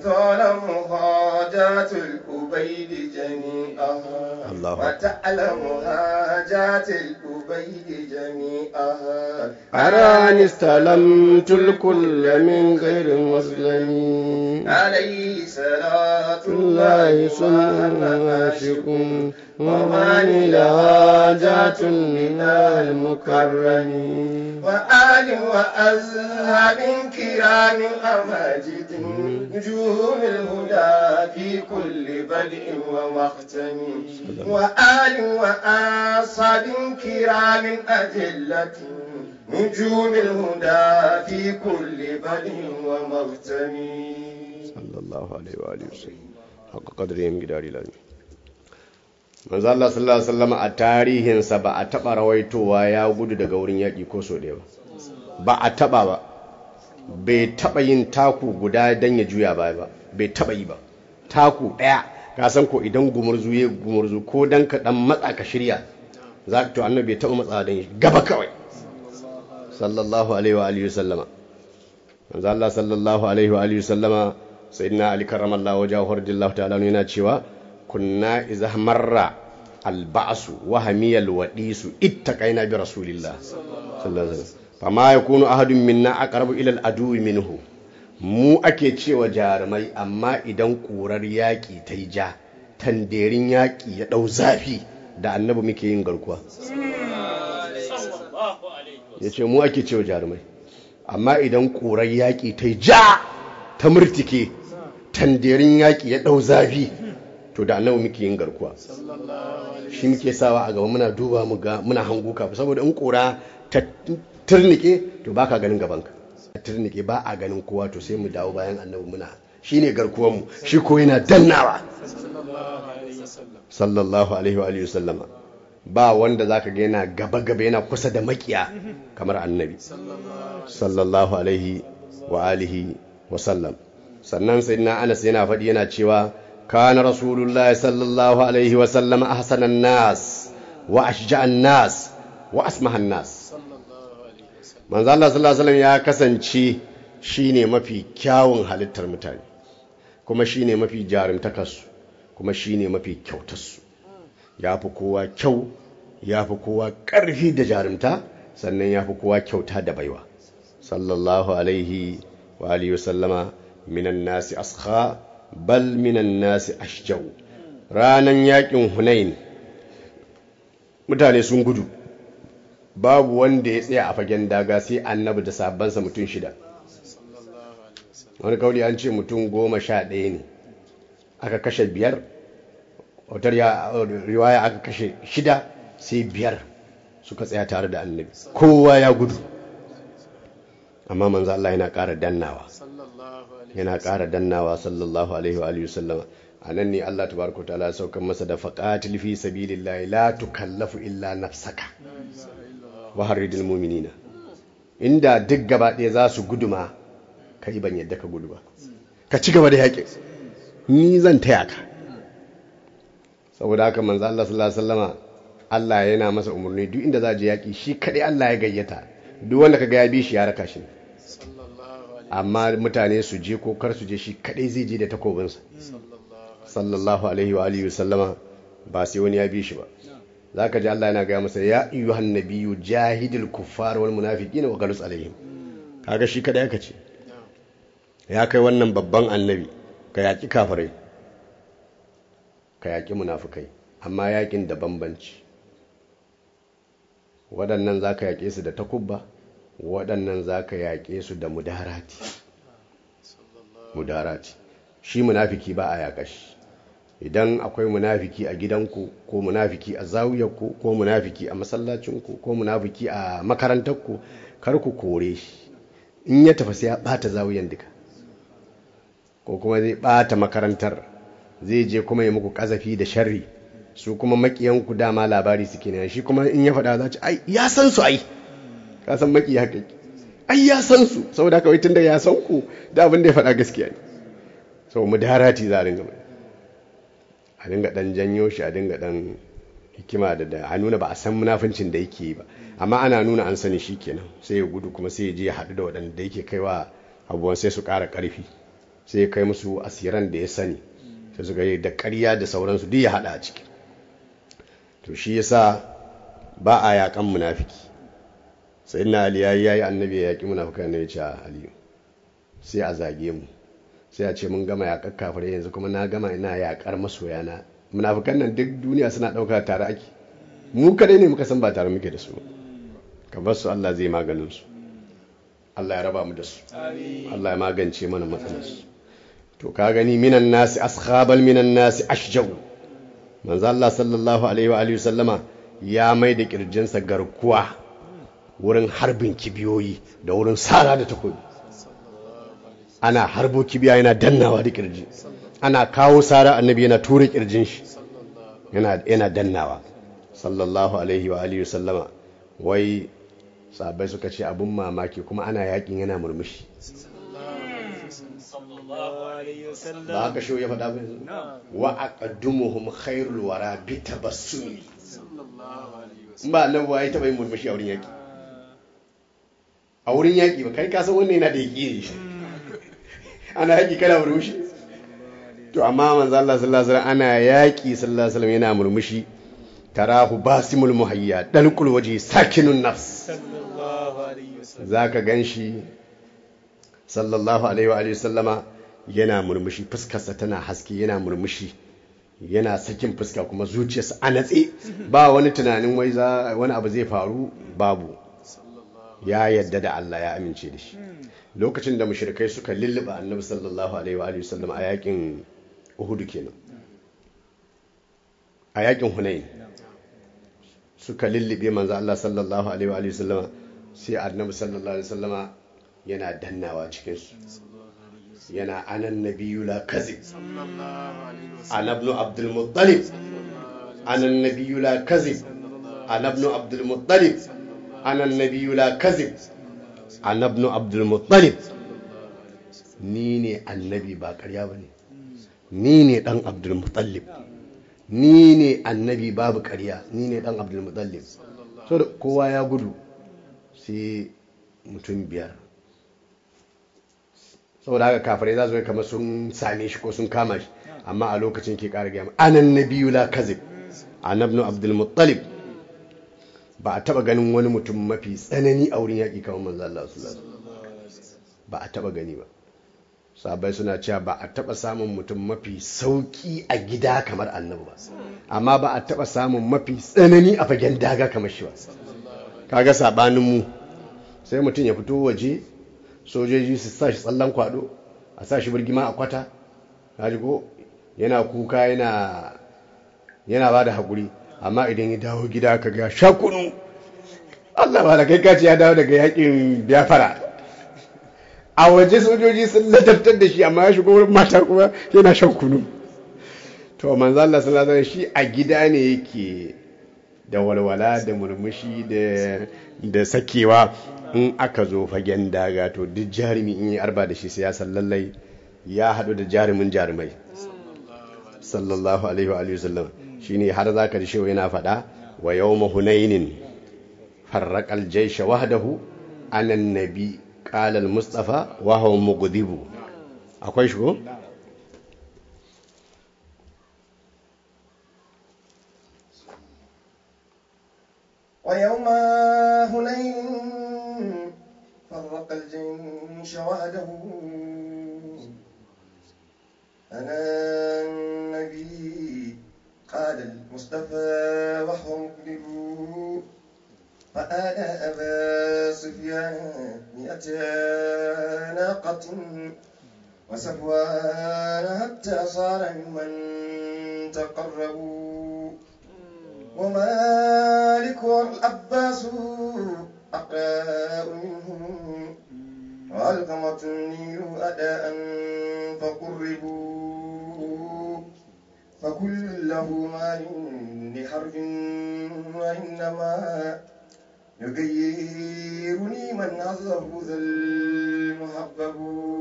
تعلم حاجات الأبيد جميعها الله. وتعلم حاجات الأبيد جميعها أراني استلمت الكل من غير مسلم عليه صلاة الله الله ثم وعاشق عاشق ومن لها جات من المكرم وآل وأزهاب كرام أماجد نجوم الهدى في كل بدء ومختم وآل وأصحاب كرام أجلة نجوم الهدى في كل بدء ومختم sallallahu alaihi wa alihi wasallam haka kadrin gidari lami manzo Allah sallallahu alaihi wasallam a tarihinsa ba a taba rawaitowa ya gudu daga wurin yaki ko so ɗaya ba ba a taba ba bai taba yin taku guda dan ya juya baya ba bai taba yi ba taku ɗaya ka san ko idan gumurzu ya gumurzu ko dan ka dan matsa ka shirya za ka to annabi bai taba matsa dan gaba kawai sallallahu alaihi wa alihi wasallama manzo Allah sallallahu alaihi wa alihi wasallama sayyidina ali karramallahu wajhahu radiyallahu ta'ala anhu yana cewa kunna idza marra alba'su wa hamiyal wadisu ittaqaina bi rasulillah sallallahu alaihi wasallam fama yakunu ahadun minna aqrabu ila al-adu minhu mu ake cewa jarumai amma idan ƙurar yaƙi ta yi ja tanderin yaƙi ya ɗau zafi da annabi muke yin garkuwa ya ce mu ake cewa jarumai amma idan ƙurar yaƙi ta yi ja ta murtike tanderin yaƙi ya ɗau zafi to da annabi muke yin garkuwa shi muke sawa a gaba muna duba mu ga muna hango kafa saboda in ƙura ta turnike to baka ganin gabanka turnike ba a ganin kowa to sai mu dawo bayan annabi muna shine garkuwar mu shi ko yana dannawa sallallahu alaihi wa alihi wasallama ba wanda zaka ga yana gaba gaba yana kusa da makiya kamar annabi sallallahu alaihi wa alihi wa sallam sannan sayyidina Anas yana faɗi yana cewa kana rasulullahi sallallahu alaihi wa sallam ahsanan nas wa ashja'an nas wa asmahan nas manzo Allah sallallahu alaihi wasallam ya kasance shine mafi kyawun halittar mutane kuma shine mafi jarumtakarsu kuma shine mafi kyautarsu ya fi kowa kyau ya fi kowa ƙarfi da jarumta sannan ya fi kowa kyauta da baiwa sallallahu alaihi wa alihi wasallama minan nasi askha bal minan nasi ashjau ranan yakin hunain mutane sun gudu babu wanda ya tsaya a fagen daga sai annabi da sabansa mutum shida wani kauli an ce mutum goma sha ɗaya ne aka kashe biyar wautar riwaya aka kashe shida sai biyar suka tsaya tare da annabi kowa ya gudu amma manzo Allah yana ƙara dannawa yana ƙara dannawa sallallahu alaihi wa alihi wasallama a nan ne Allah tabaraka ta'ala ya saukar masa da faqatil fi sabilillahi la tukallafu illa nafsaka wa harridil mu'minina inda duk gaba ɗaya za su guduma kai ban yadda ka gudu ba ka ci gaba da yaƙi ni zan taya ka saboda haka manzo Allah sallallahu alaihi wasallama Allah yana masa umarni duk inda za je yaƙi shi kadai Allah ya gayyata duk wanda kaga ya bi shi ya raka shi amma mutane su je ko kar su je shi kadai zai je da takobinsa sallallahu alaihi wa alihi wasallama ba sai wani ya bi shi ba zaka ji Allah yana gaya masa ya ayyuhan nabiyyu jahidil kuffar wal munafiqina wa ghalus alaihim kaga shi kadai aka ce ya kai wannan babban annabi ka yaki kafirai ka yaki munafikai amma yakin da bambanci waɗannan zaka yake su da takubba waɗannan zaka yake su da mudarati mudarati shi munafiki ba a yaƙa shi idan akwai munafiki a gidanku ko munafiki a zawiyarku ko munafiki a masallacinku ko munafiki a makarantarku kar ku kore shi in ya tafi sai ya bata zawiyan duka ko kuma zai bata makarantar zai je kuma ya muku kazafi da sharri su kuma makiyanku dama labari suke ne shi kuma in ya faɗa za ci ai ya san su ai ka san maki haka ai ya san su saboda haka wai tunda ya san ku da abin da ya faɗa gaskiya ne sau mu darati za a ringa mai a dinga dan janyo shi a dinga dan hikima da da a nuna ba a san munafincin da yake yi ba amma ana nuna an sani shi kenan sai ya gudu kuma sai ya je ya haɗu da waɗanda yake kaiwa abubuwan sai su ƙara ƙarfi sai ya kai musu asiran da ya sani sai suka yi da ƙarya da sauransu duk ya haɗa a ciki to shi yasa ba a yaƙan munafiki sai na ali yayi yayi annabi ya yaƙi munafikan ne ya ce aliyu sai a zage mu sai a ce mun gama yaƙar kafirai yanzu kuma na gama ina yaƙar masoyana munafikan nan duk duniya suna ɗauka tare ake mu kadai ne muka san ba tare muke da su ka bar su Allah zai maganin su Allah ya raba mu da su Allah ya magance mana matsalar su to ka gani minan nasi askhabal minan nasi ashjau manzo Allah sallallahu alaihi wa alihi sallama ya mai da kirjinsa garkuwa wurin harbin kibiyoyi da wurin sara da takobi ana harbo kibiya yana dannawa da kirji ana kawo sara annabi yana tura kirjin shi yana yana dannawa sallallahu alaihi wa alihi sallama wai sahabbai suka ce abun mamaki kuma ana yakin yana murmushi ba haka shi ya faɗa ba yanzu wa aqaddumuhum khairul wara bi tabassumi in ba annabi ba ya taba yin murmushi a wurin yaki a wurin yaki ba kai ka san wannan yana da yaki ana yaki kana murmushi to amma manzo Allah sallallahu alaihi wasallam ana yaki sallallahu alaihi wasallam yana murmushi tarahu basimul muhayya dalqul waji sakinun nafs zaka ganshi sallallahu alaihi wa alihi sallama yana murmushi fuskarsa tana haske yana murmushi yana sakin fuska kuma zuciyarsa a natse ba wani tunanin wai za wani abu zai faru babu ya yadda da Allah ya amince da shi lokacin da mushrikai suka lulluba annabi sallallahu alaihi wa alihi sallama a yakin Uhud kenan a yakin Hunain suka lullube manzo Allah sallallahu alaihi wa alihi sallama sai annabi sallallahu alaihi wasallama yana dannawa cikin su yana anan nabiyyu la kazib ana ibn abdul muttalib anan nabiyyu la kazib ana ibn abdul muttalib ana nabiyyu la kazib ana ibn abdul muttalib ni ne annabi ba ƙarya bane ni ne dan abdul muttalib ni ne annabi babu ƙarya ni ne dan abdul muttalib so da kowa ya gudu sai mutum biyar saboda haka kafirai za su yi kamar sun same shi ko sun kama shi amma a lokacin ke ƙara gaya anan nabiyu la kazib anabnu abdul muttalib ba a taba ganin wani mutum mafi tsanani a wurin yaƙi kamar manzo Allah sallallahu ba a taba gani ba sabai suna cewa ba a taba samun mutum mafi sauki a gida kamar annabi ba amma ba a taba samun mafi tsanani a fagen daga kamar shi ba kaga sabanin mu sai mutum ya fito waje sojoji su sa shi tsallan kwado a sa shi birgima a kwata kaji ko yana kuka yana yana ba da haƙuri amma idan ya dawo gida ka ga shakunu Allah ba da kai kaci ya dawo daga yakin biyafara a waje sojoji sun ladabtar da shi amma ya shigo wurin mata kuma yana shan kunu to manzo Allah sallallahu alaihi shi a gida ne yake da walwala da murmushi da da sakewa in aka zo fagen daga to duk jarumi in yi arba da shi sai ya san lallai ya haɗu da jarumin jarumai sallallahu alaihi wa sallam shine har zaka ji shewa yana faɗa wa yawma hunainin farraqal jaysha wahdahu anan nabi qala al mustafa wa huwa mughdibu akwai shi ko ويوم هنين فرق الجيش وحده أنا النبي قال المصطفى وهو مقبل فآل أبا سفيان مئة ناقة وسفوان حتى صار ممن تقربوا ومالك والعباس أقراء منهم وألقمة النيل أداء فقربوا فكل له مال لحرب وإنما يغيرني من عزه ذا المحبب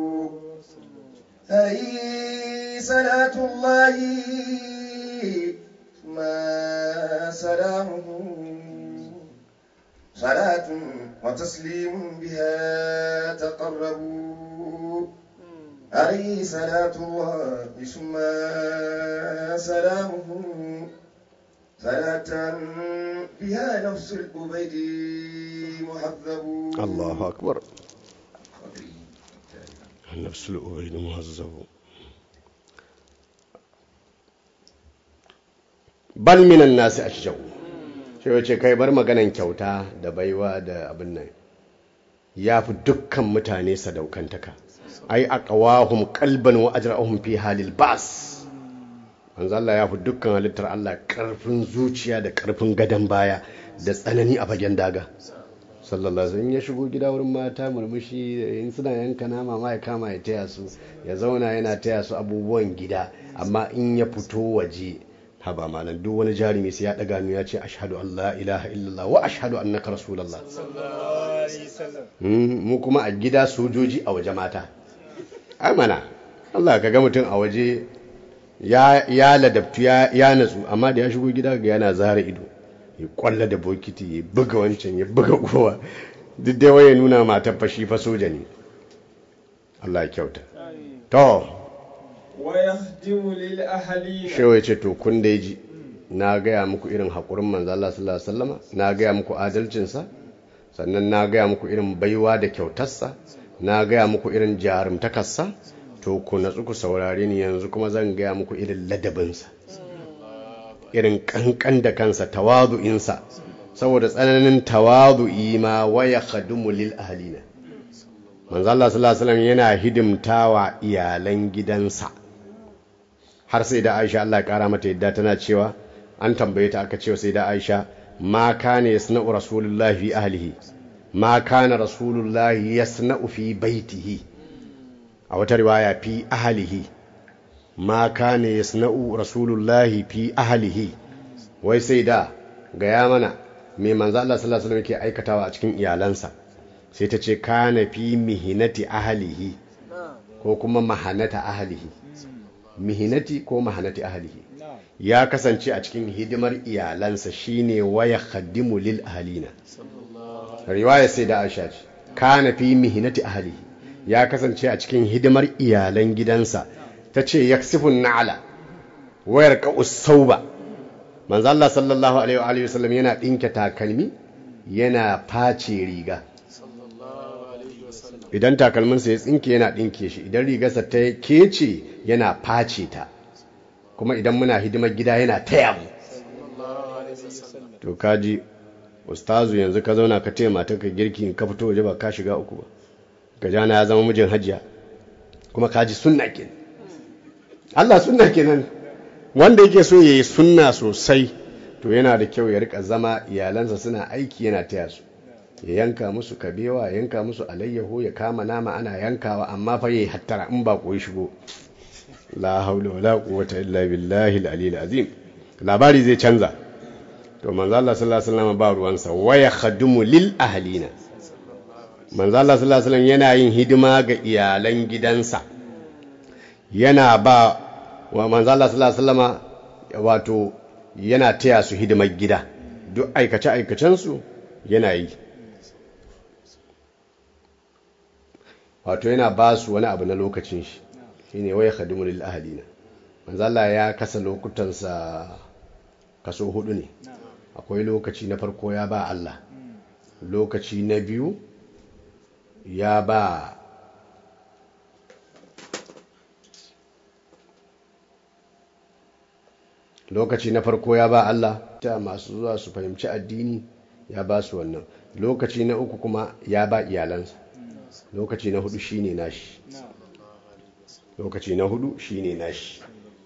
عليه صلاة الله ما سلامه صلاة وتسليم بها تقربوا عليه صلاة الله ثم سلامه صلاة بها نفس الأبيد محذب الله أكبر نفس الأبيد مهذب bal minan nasi ashjau shi wace kai bar maganan kyauta da baiwa da abin nan ya fi dukkan mutane sadaukantaka ai aqwahum qalban wa ajrahum fi halil bas manzo Allah ya fi dukkan halittar Allah karfin zuciya da karfin gadan baya da tsanani a fagen daga sallallahu alaihi wasallam ya shigo gida wurin mata murmushi in suna yanka nama ma ya kama ya taya su ya zauna yana taya su abubuwan gida amma in ya fito waje haba malam duk wani jarumi sai ya daga hannu ya ce ashhadu an la ilaha illallah wa ashhadu annaka rasulullah mu kuma a gida sojoji a waje mata ai mana Allah ka ga mutum a waje ya ya ladabtu ya ya natsu amma da ya shigo gida ga yana zara ido ya kwalla da bokiti ya buga wancan ya buga kowa duk dai waye nuna matar fashi fa soja ne Allah ya kyauta to ويهدم للأهلين shewa ya ce to kun da ji na gaya muku irin haƙurin manzo Allah sallallahu alaihi wasallama na gaya muku adalcinsa sannan na gaya muku irin baiwa da kyautarsa na gaya muku irin jarumtakarsa to ku natsu ku saurare ni yanzu kuma zan gaya muku irin ladabinsa irin kankan da kansa tawadu'insa saboda tsananin tawadu'i ma waya khadumu lil ahlina manzo Allah sallallahu alaihi wasallam yana hidimtawa iyalan gidansa har sai da Aisha Allah ya kara mata yadda tana cewa an tambaye ta aka cewa sai da Aisha ma kana yasna'u rasulullahi fi ahlihi ma kana rasulullahi yasna'u fi baitihi a wata riwaya fi ahlihi ma kana yasna'u rasulullahi fi ahlihi wai sai da gaya mana me manzo Allah sallallahu alaihi wasallam yake aikatawa a cikin iyalansa sai ta ce kana fi mihinati ahlihi ko kuma mahanata ahlihi mihinati ko mahanati ahlihi ya kasance a cikin hidimar iyalansa shine waya khaddimu lil ahlina riwaya sai da Aisha ce kana fi mihinati ahlihi ya kasance a cikin hidimar iyalan gidansa tace yaksifun na'ala wayar ka usauba manzo Allah sallallahu alaihi wa alihi wasallam yana dinke takalmi yana face riga idan takalminsa ya tsinke yana ɗinke shi idan rigarsa ta kece yana face ta kuma idan muna hidimar gida yana taya mu to kaji ustazu yanzu ka zauna ka taya matar ka girki in ka fito waje ba ka shiga uku ba gajana ya zama mijin hajiya kuma kaji sunna kenan Allah sunna kenan wanda yake so ya yi sunna sosai to yana da kyau ya rika zama iyalansa suna aiki yana taya su ya yanka musu kabewa ya yanka musu alayyaho ya kama nama ana yankawa amma fa yayi hattara in ba koyi shigo la haula wala quwwata illa billahi al-aliyyil azim labari zai canza to manzo Allah sallallahu alaihi wasallam ba ruwansa waya khadumu lil ahlina manzo Allah sallallahu alaihi wasallam yana yin hidima ga iyalan gidansa yana ba wa manzo Allah sallallahu alaihi wasallam wato yana taya su hidimar gida duk aikace aikacen su yana yi wato yana ba su wani abu na lokacin shi shine waya khadimu lil ahlina manzo Allah ya kasa lokutansa kaso hudu ne akwai lokaci na farko ya ba Allah lokaci na biyu ya ba lokaci na farko ya ba Allah ta masu zuwa su fahimci addini ya ba su wannan lokaci na uku kuma ya ba iyalansa lokaci na hudu shine nashi lokaci na hudu shine nashi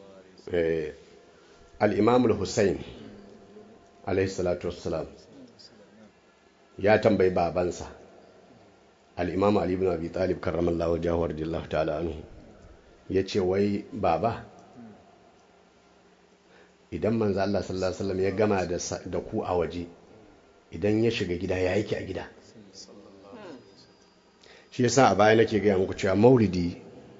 al-imam al-husayn alayhi salatu wassalam ya tambayi babansa al-imam ali ibn abi talib karramallahu wajhahu radiyallahu ta'ala anhu yace wai baba idan manzo Allah sallallahu alaihi wasallam ya gama da ku a waje idan ya shiga gida ya yake a gida shi yasa a baya nake gaya muku cewa maulidi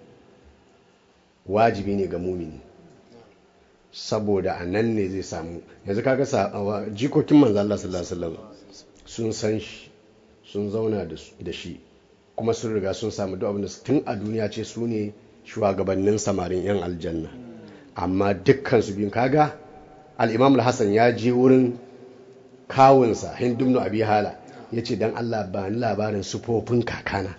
wajibi ne ga mumini saboda a nan ne zai samu yanzu kaga jikokin manzo Allah sallallahu alaihi wasallam sun san shi sun zauna da shi kuma sun riga sun samu duk abin da tun a duniya ce su ne shugabannin samarin 'yan aljanna amma dukkan su biyun kaga al-imam al-hasan ya je wurin kawunsa hindumnu abi hala ya ce don allah ba ni labarin sufofin kakana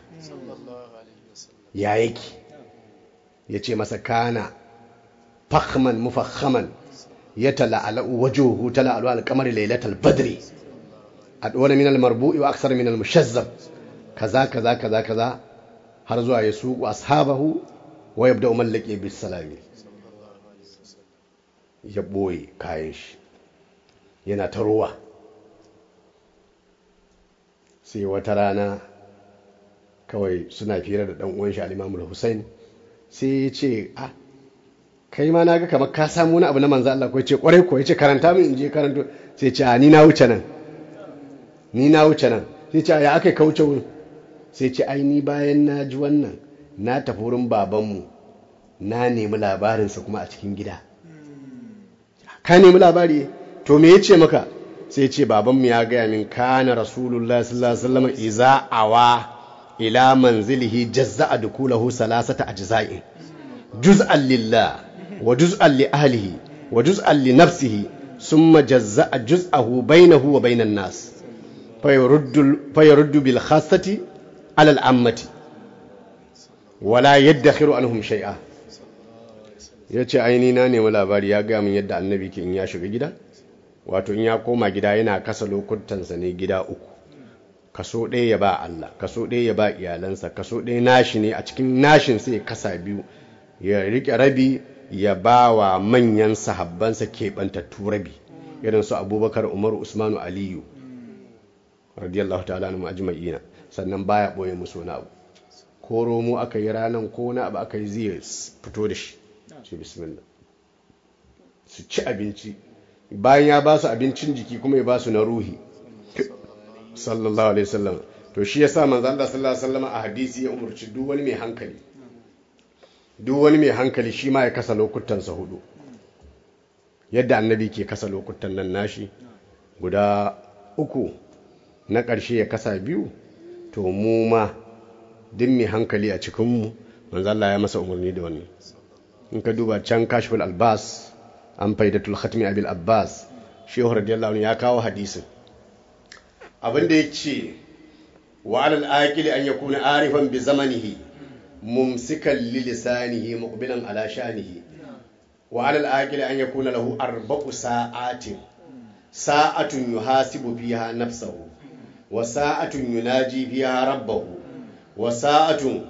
ya yake ya ce masa kana fahman mufahman ya tala'ala'u wajuhu tala'alu alkamar lailatul badri adwala min almarbu'i wa aksar min almushazzab kaza kaza kaza kaza har zuwa ya suku ashabahu wa yabda mallaki bis salami ya boye kayan shi yana ta ruwa sai wata rana kawai suna fira da dan uwan shi al-Imam Hussein sai ya ce ah kai ma naga kamar ka samu wani abu na manzo Allah ko yace kwarai ko yace karanta min in je karanto sai ce ni na wuce nan ni na wuce nan sai ce ya akai ka wuce wurin sai ce ai ni bayan na ji wannan na tafi wurin babanmu na nemi labarinsa kuma a cikin gida ka nemi labari to me yace maka sai ce babanmu ya gaya min kana rasulullah sallallahu alaihi wasallam iza awa ila manzilihi jazza'a dukulahu salasata ajza'in juz'an lillah wa juz'an li ahlihi wa juz'an li nafsihi summa jazza'a juz'ahu bainahu wa bainan nas fayaruddu fayaruddu bil khassati ala al ammati wala yaddakhiru anhum shay'a yace aini na nemi labari ya ga min yadda annabi ke in ya shiga gida wato in ya koma gida yana kasa lokutansa ne gida uku kaso ɗaya ya ba Allah kaso ɗaya ya ba iyalansa kaso ɗaya nashi ne a cikin nashin sai ya kasa biyu ya riƙe rabi ya ba wa manyan sahabbansa keɓantattu rabi irin su abubakar umaru usmanu aliyu radiyallahu ta'ala na ajma'ina sannan baya ɓoye musu wani abu ko romo aka yi ranar ko wani abu aka yi zai fito da shi ce bismillah su ci abinci bayan ya ba su abincin jiki kuma ya ba su na ruhi sallallahu alaihi wasallam to shi yasa manzo Allah sallallahu alaihi wasallam a hadisi ya umurci duk wani mai hankali duk wani mai hankali shi ma ya kasa lokutan sa hudu yadda annabi ke kasa lokutan nan nashi guda uku na ƙarshe ya kasa biyu to mu ma duk mai hankali a cikin mu manzo Allah ya masa umarni da wannan in ka duba can kashful albas an faidatul khatmi abil abbas shehu radiyallahu anhu ya kawo hadisin abinda ya ce wa alal aqili an yakuna arifan bi zamanihi mumsikan li lisanihi muqbilan ala shanihi wa alal aqili an yakuna lahu arba'u sa'atin sa'atun yuhasibu fiha nafsahu wa sa'atun yunaji fiha rabbahu wa sa'atun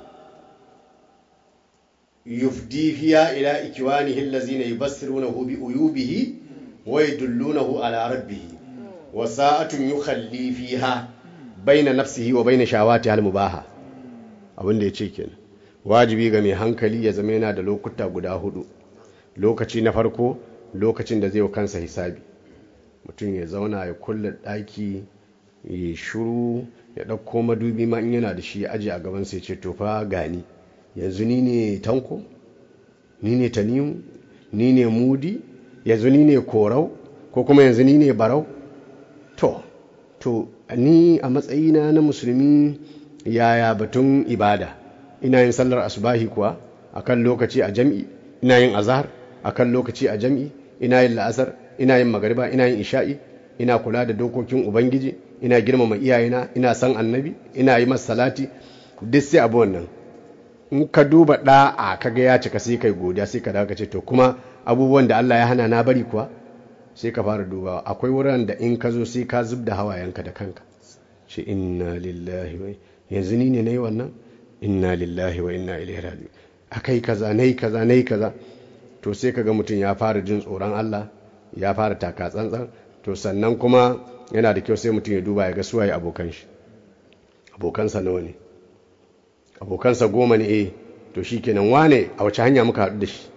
yufdi fiha ila ikwanihi allazina yubassirunahu bi uyubihi wa yadullunahu ala rabbihi wa sa'atun yukhalli fiha baina nafsihi wa baina shawati al mubaha abin da yace kenan wajibi ga mai hankali ya zama yana da lokuta guda hudu lokaci na farko lokacin da zai wa kansa hisabi mutum ya zauna ya kulle daki ya shuru ya ɗauko madubi ma in yana da shi ya aje a gaban sai ce to fa gani yanzu ni ne tanko ni ne tanimu ni ne mudi yanzu ni ne korau ko kuma yanzu ni ne barau to to ni a matsayina na musulmi yaya batun ibada ina yin sallar asubahi kuwa akan lokaci a jam'i ina yin azhar akan lokaci a jam'i ina yin la'asar ina yin magariba ina yin isha'i ina kula da dokokin ubangiji ina girmama iyayena ina san annabi ina yi masa salati duk sai abu wannan in ka duba da'a kaga ya cika sai kai godiya sai ka dawo ka ce to kuma abubuwan da Allah ya hana na bari kuwa sai ka fara dubawa akwai wurin da in ka zo sai ka zub da hawayenka da kanka ce inna lillahi wa yanzu ni ne nayi wannan inna lillahi wa inna ilaihi raji'un akai kaza nayi kaza nayi kaza to sai kaga mutum ya fara jin tsoron Allah ya fara taka tsantsan to sannan kuma yana da kyau sai mutum ya duba ya ga suwaye abokan shi abokansa nawa ne abokansa goma ne eh to shikenan wane a wace hanya muka haɗu da shi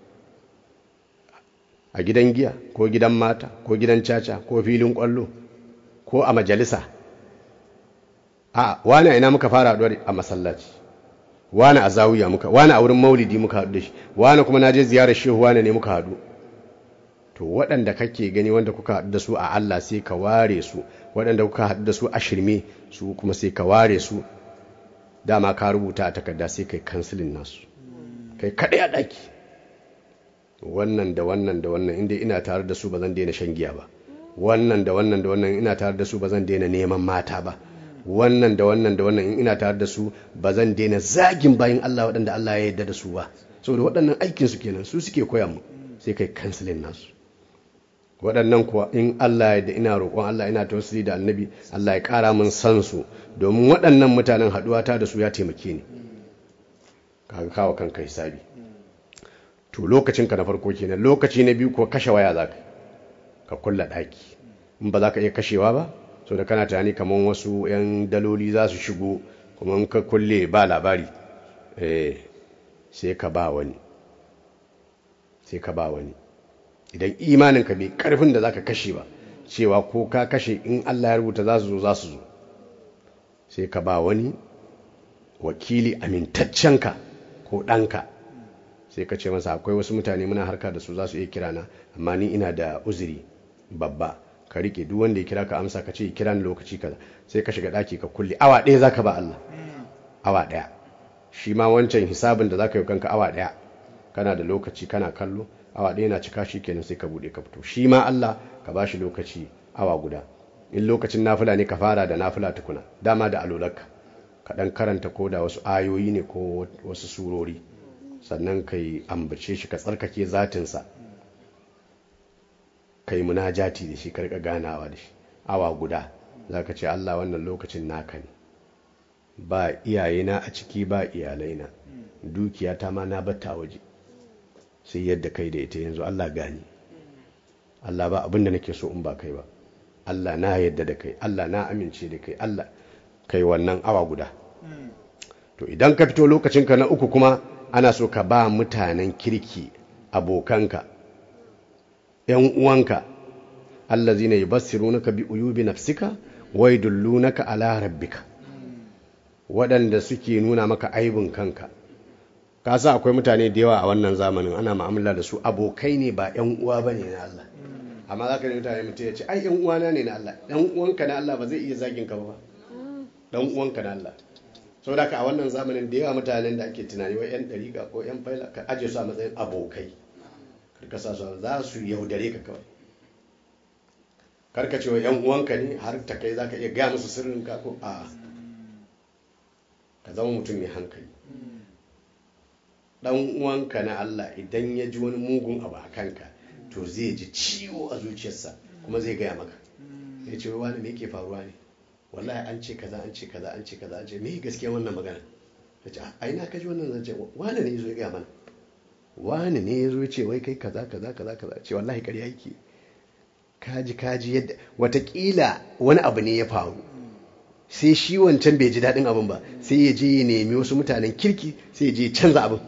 a gidan giya ko gidan mata ko gidan caca ko filin kwallo ko a majalisa a wani a ina muka fara haɗuwa a masallaci wani a zawiya muka wani a wurin maulidi muka haɗu da shi wani kuma na je ziyarar shehu wani ne muka haɗu to waɗanda kake gani wanda kuka haɗu da su a Allah sai ka ware su waɗanda kuka haɗu da su a shirme su kuma sai ka ware su dama ka rubuta a takarda sai kai kansilin nasu kai kaɗai a ɗaki wannan da wannan da wannan inda ina tare da su ba zan daina shan giya ba wannan da wannan da wannan ina tare da su ba zan daina neman mata ba wannan da wannan da wannan in ina tare da su ba zan daina zagin bayan Allah waɗanda Allah ya yarda da su ba saboda waɗannan aikin su kenan su suke koya mu sai kai kansilin nasu waɗannan kuwa in Allah ya da ina roƙon Allah ina tawassuli da annabi Allah ya ƙara min san su domin waɗannan mutanen haɗuwa ta da su ya taimake ni kaga kawo kanka hisabi to lokacin ka na farko kenan lokaci na biyu ko kashe waya zaka ka kulla ɗaki in ba za ka iya kashewa ba so da kana tunani kamar wasu 'yan daloli za su shigo kuma in ka kulle ba labari eh sai ka ba wani sai ka ba wani idan imaninka bai karfin da zaka kashe ba cewa ko ka kashe in Allah ya rubuta za su zo za su zo sai ka ba wani wakili amintaccenka ko ɗanka sai ka ce masa akwai wasu mutane muna harka da su za su iya kira na amma ni ina da uzuri babba ka rike duk wanda ya kira ka amsa ka ce kira ni lokaci kaza sai ka shiga ɗaki ka kulle awa ɗaya zaka ba Allah awa ɗaya shi ma wancan hisabin da zaka yi kanka awa ɗaya kana da lokaci kana kallo awa ɗaya na cika shi kenan sai ka buɗe ka fito shi ma Allah ka ba shi lokaci awa guda in lokacin nafila ne ka fara da nafila tukuna dama da alolarka ka ɗan karanta ko da wasu ayoyi ne ko wasu surori sannan ka yi ambace shi ka tsarkake zatinsa ka yi munajati da shi karka ganawa da shi awa guda za ka ce Allah wannan lokacin naka ne ba iyayena a ciki ba iyalaina dukiyata ma na batta waje sai yadda kai da ita yanzu Allah gani Allah ba abinda nake so in ba kai ba Allah na yadda da kai Allah na amince da kai Allah kai wannan awa guda to idan ka fito lokacinka na uku kuma ana so ka ba mutanen kirki abokanka ‘yan uwanka allazina yubassirunaka bi uyubi nafsika wa yadullunaka ala rabbika waɗanda suke nuna maka aibin kanka ka sa akwai mutane da yawa a wannan zamanin ana mu'amala da su abokai ne ba ‘yan uwa ba ne na Allah amma za ka ne mutane mutum ya ce ai ‘yan uwana ne na Allah ɗan uwanka na Allah ba zai iya zagin ka ba ɗan uwanka na Allah sau da ka a wannan zamanin da yawa mutanen da ake tunani wa 'yan ɗariƙa ko 'yan faila ka ajiye su a matsayin abokai karka sa su za su yaudare ka kawai karka cewa 'yan uwanka ne har ta kai za ka iya gaya musu sirrin ka ko a ka zama mutum mai hankali ɗan uwanka na Allah idan ya ji wani mugun abu a kanka to zai ji ciwo a zuciyarsa kuma zai gaya maka ya ce wani me yake faruwa ne wallahi an ce kaza an ce kaza an ce kaza an ce me gaskiya wannan magana ta ce a ina kaji wannan zance wani ne yazo ya gaya mana wani ne yazo ya ce wai kai kaza kaza kaza kaza ce wallahi ƙarya yake kaji kaji yadda watakila wani abu ne ya faru sai shi wancan bai ji daɗin abin ba sai ya je ya nemi wasu mutanen kirki sai ya je ya canza abin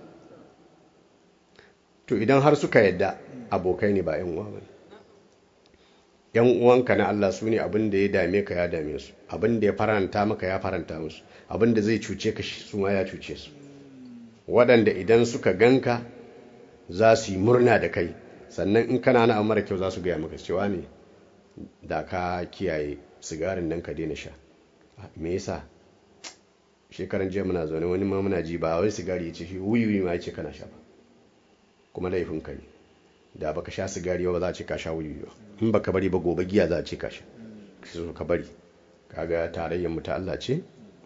to idan har suka yadda abokai ne ba 'yan uwa ba ne yan uwanka na Allah su ne abin da ya dame ka ya dame su abin da ya faranta maka ya faranta musu abin da zai cuce ka su ma ya cuce su waɗanda idan suka ganka za su yi murna da kai sannan in kana na mara kyau za su gaya maka cewa ne da ka kiyaye sigarin nan ka daina sha me yasa shekaran jiya muna zaune wani ma muna ji ba wai sigari ya ce shi wuyuyi ma ya ce kana sha ba kuma laifin ka ne da baka sha sigari ba za a ce ka sha wuyi ba in baka bari ba gobe giya za a ce ka sha so ka bari kaga tarayyar mu ta Allah ce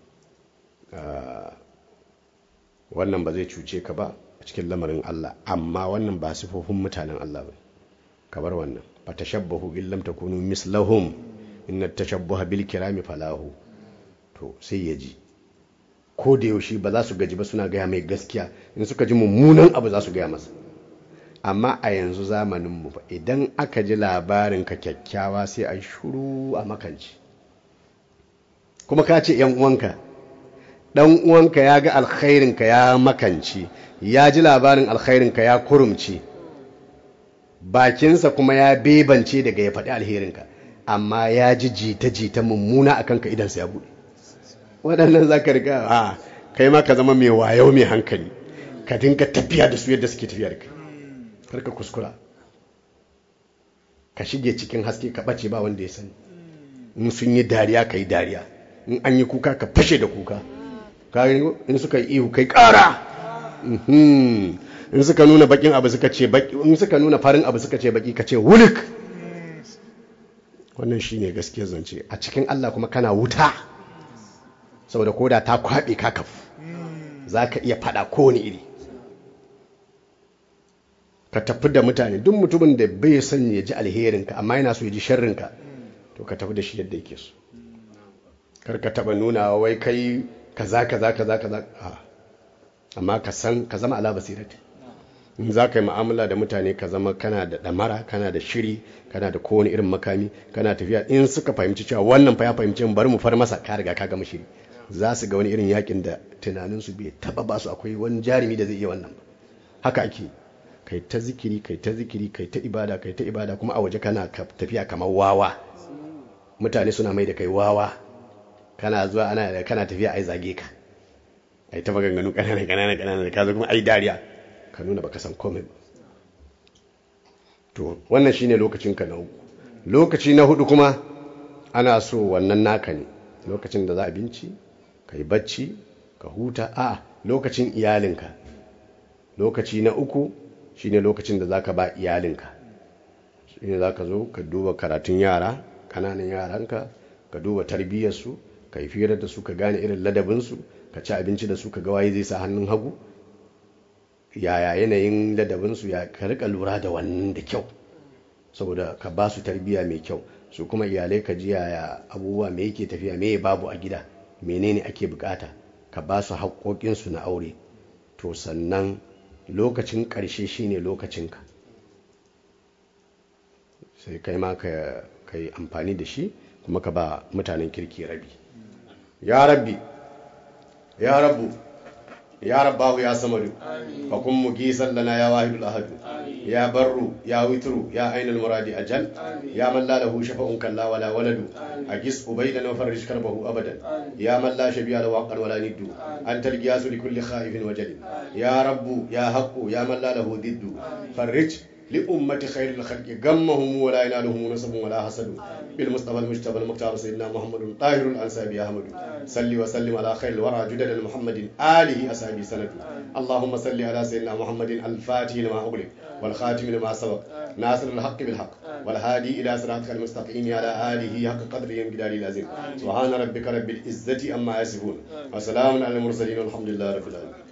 wannan ba zai cuce ka ba a cikin lamarin Allah amma wannan ba sifofin mutanen Allah ba ka bar wannan fa tashabbahu in lam takunu mislahum inna tashabbaha bil kirami falahu to sai ya ji ko da yaushe ba za su gaji ba suna gaya mai gaskiya in suka ji mummunan abu za su gaya masa amma a yanzu zamaninmu fa idan aka ji labarin ka kyakkyawa sai a shuru a makanci kuma ka ce uwanka dan uwanka ya ga alkhairinka ya makanci ya ji labarin alkhairinka ya kurumci bakinsa kuma ya bebance daga ya faɗi alherinka amma ya ji jita-jita mummuna a kanka idansa ya buɗe waɗannan za ka riga a kai ma ka zama mai wayo mai hankali ka dinga tafiya da su yadda suke tafiya da kai karka kuskura ka shige cikin haske ka ɓace ba wanda ya sani in sun yi dariya ka yi dariya in an yi kuka ka fashe da kuka in suka yi ihu kai ƙara Mhm. in suka nuna bakin abu suka ce baki in suka nuna farin abu suka ce baki ka ce wulik wannan shine gaskiyar zance a cikin Allah kuma kana wuta saboda koda ta kwabe ka kafu zaka iya fada kowane iri ka tafi da mutane duk mutumin da bai son ya ji alherinka amma yana so ya ji sharrinka to ka tafi da shi yadda yake so kar ka taba nuna wai kai kaza kaza kaza kaza a amma ka san ka zama ala basirati in za ka yi mu'amala da mutane ka zama kana da damara kana da shiri kana da kowane irin makami kana tafiya in suka fahimci cewa wannan fa ya fahimci bari mu far masa ka riga ka gama shiri za su ga wani irin yakin da tunaninsu bai taba ba su akwai wani jarumi da zai iya wannan ba haka ake kai ta zikiri kai ta zikiri kai ta ibada kai ta ibada kuma a waje kana ka- tafiya kamar wawa mutane suna mai da kai wawa kana zuwa ana kana tafiya ai zage ka ai ta maganganu kanana kanana kanana ka zo kuma ai dariya ka nuna baka san komai ba to wannan shine lokacin ka na uku lokaci na hudu kuma ana so wannan naka ne lokacin da za a binci ka yi bacci ka huta a lokacin iyalinka lokaci na uku shine lokacin da zaka ba iyalinka shine zaka zo ka duba karatun yara kananan yaranka ka duba tarbiyyarsu ka yi firar da su ka gane irin ladabinsu ka ci abinci da su ka ga waye zai sa hannun hagu yaya yanayin ladabinsu ya ka rika lura da wannan da kyau saboda ka ba su tarbiyya mai kyau su kuma iyalai ka ji yaya abubuwa me yake tafiya me babu a gida menene ake bukata ka ba su haƙoƙinsu na aure to sannan lokacin ƙarshe shine lokacinka sai kai ma ka ka yi amfani da shi kuma ka ba mutanen kirki rabi ya rabbi ya rabbu ya rabbahu ya samadu fa kun mugisan lana ya wahidul ahadu ya barru ya witru ya ainul muradi ajal ya man la lahu shafa'un kalla wala waladu agis ubaydan wa farrij karbahu abadan ya man la shabiya lahu haqqan wala niddu anta al-giyasu li kulli khaifin wajal ya rabbu ya haqqu ya man la lahu diddu farrij لأمة خير الخلق غمهم ولا ينالهم نصب ولا حسد بالمصطفى المجتبى المختار سيدنا محمد طاهر الأنساب يا أحمد صل وسلم على خير الورى جدد محمد آله أصحابه سند اللهم صل على سيدنا محمد الفاتح لما أغلق والخاتم لما سبق ناصر الحق بالحق والهادي إلى صراطك المستقيم على آله حق قدره ومقداره العظيم سبحان ربك رب العزة أما يصفون وسلام على المرسلين والحمد لله رب العالمين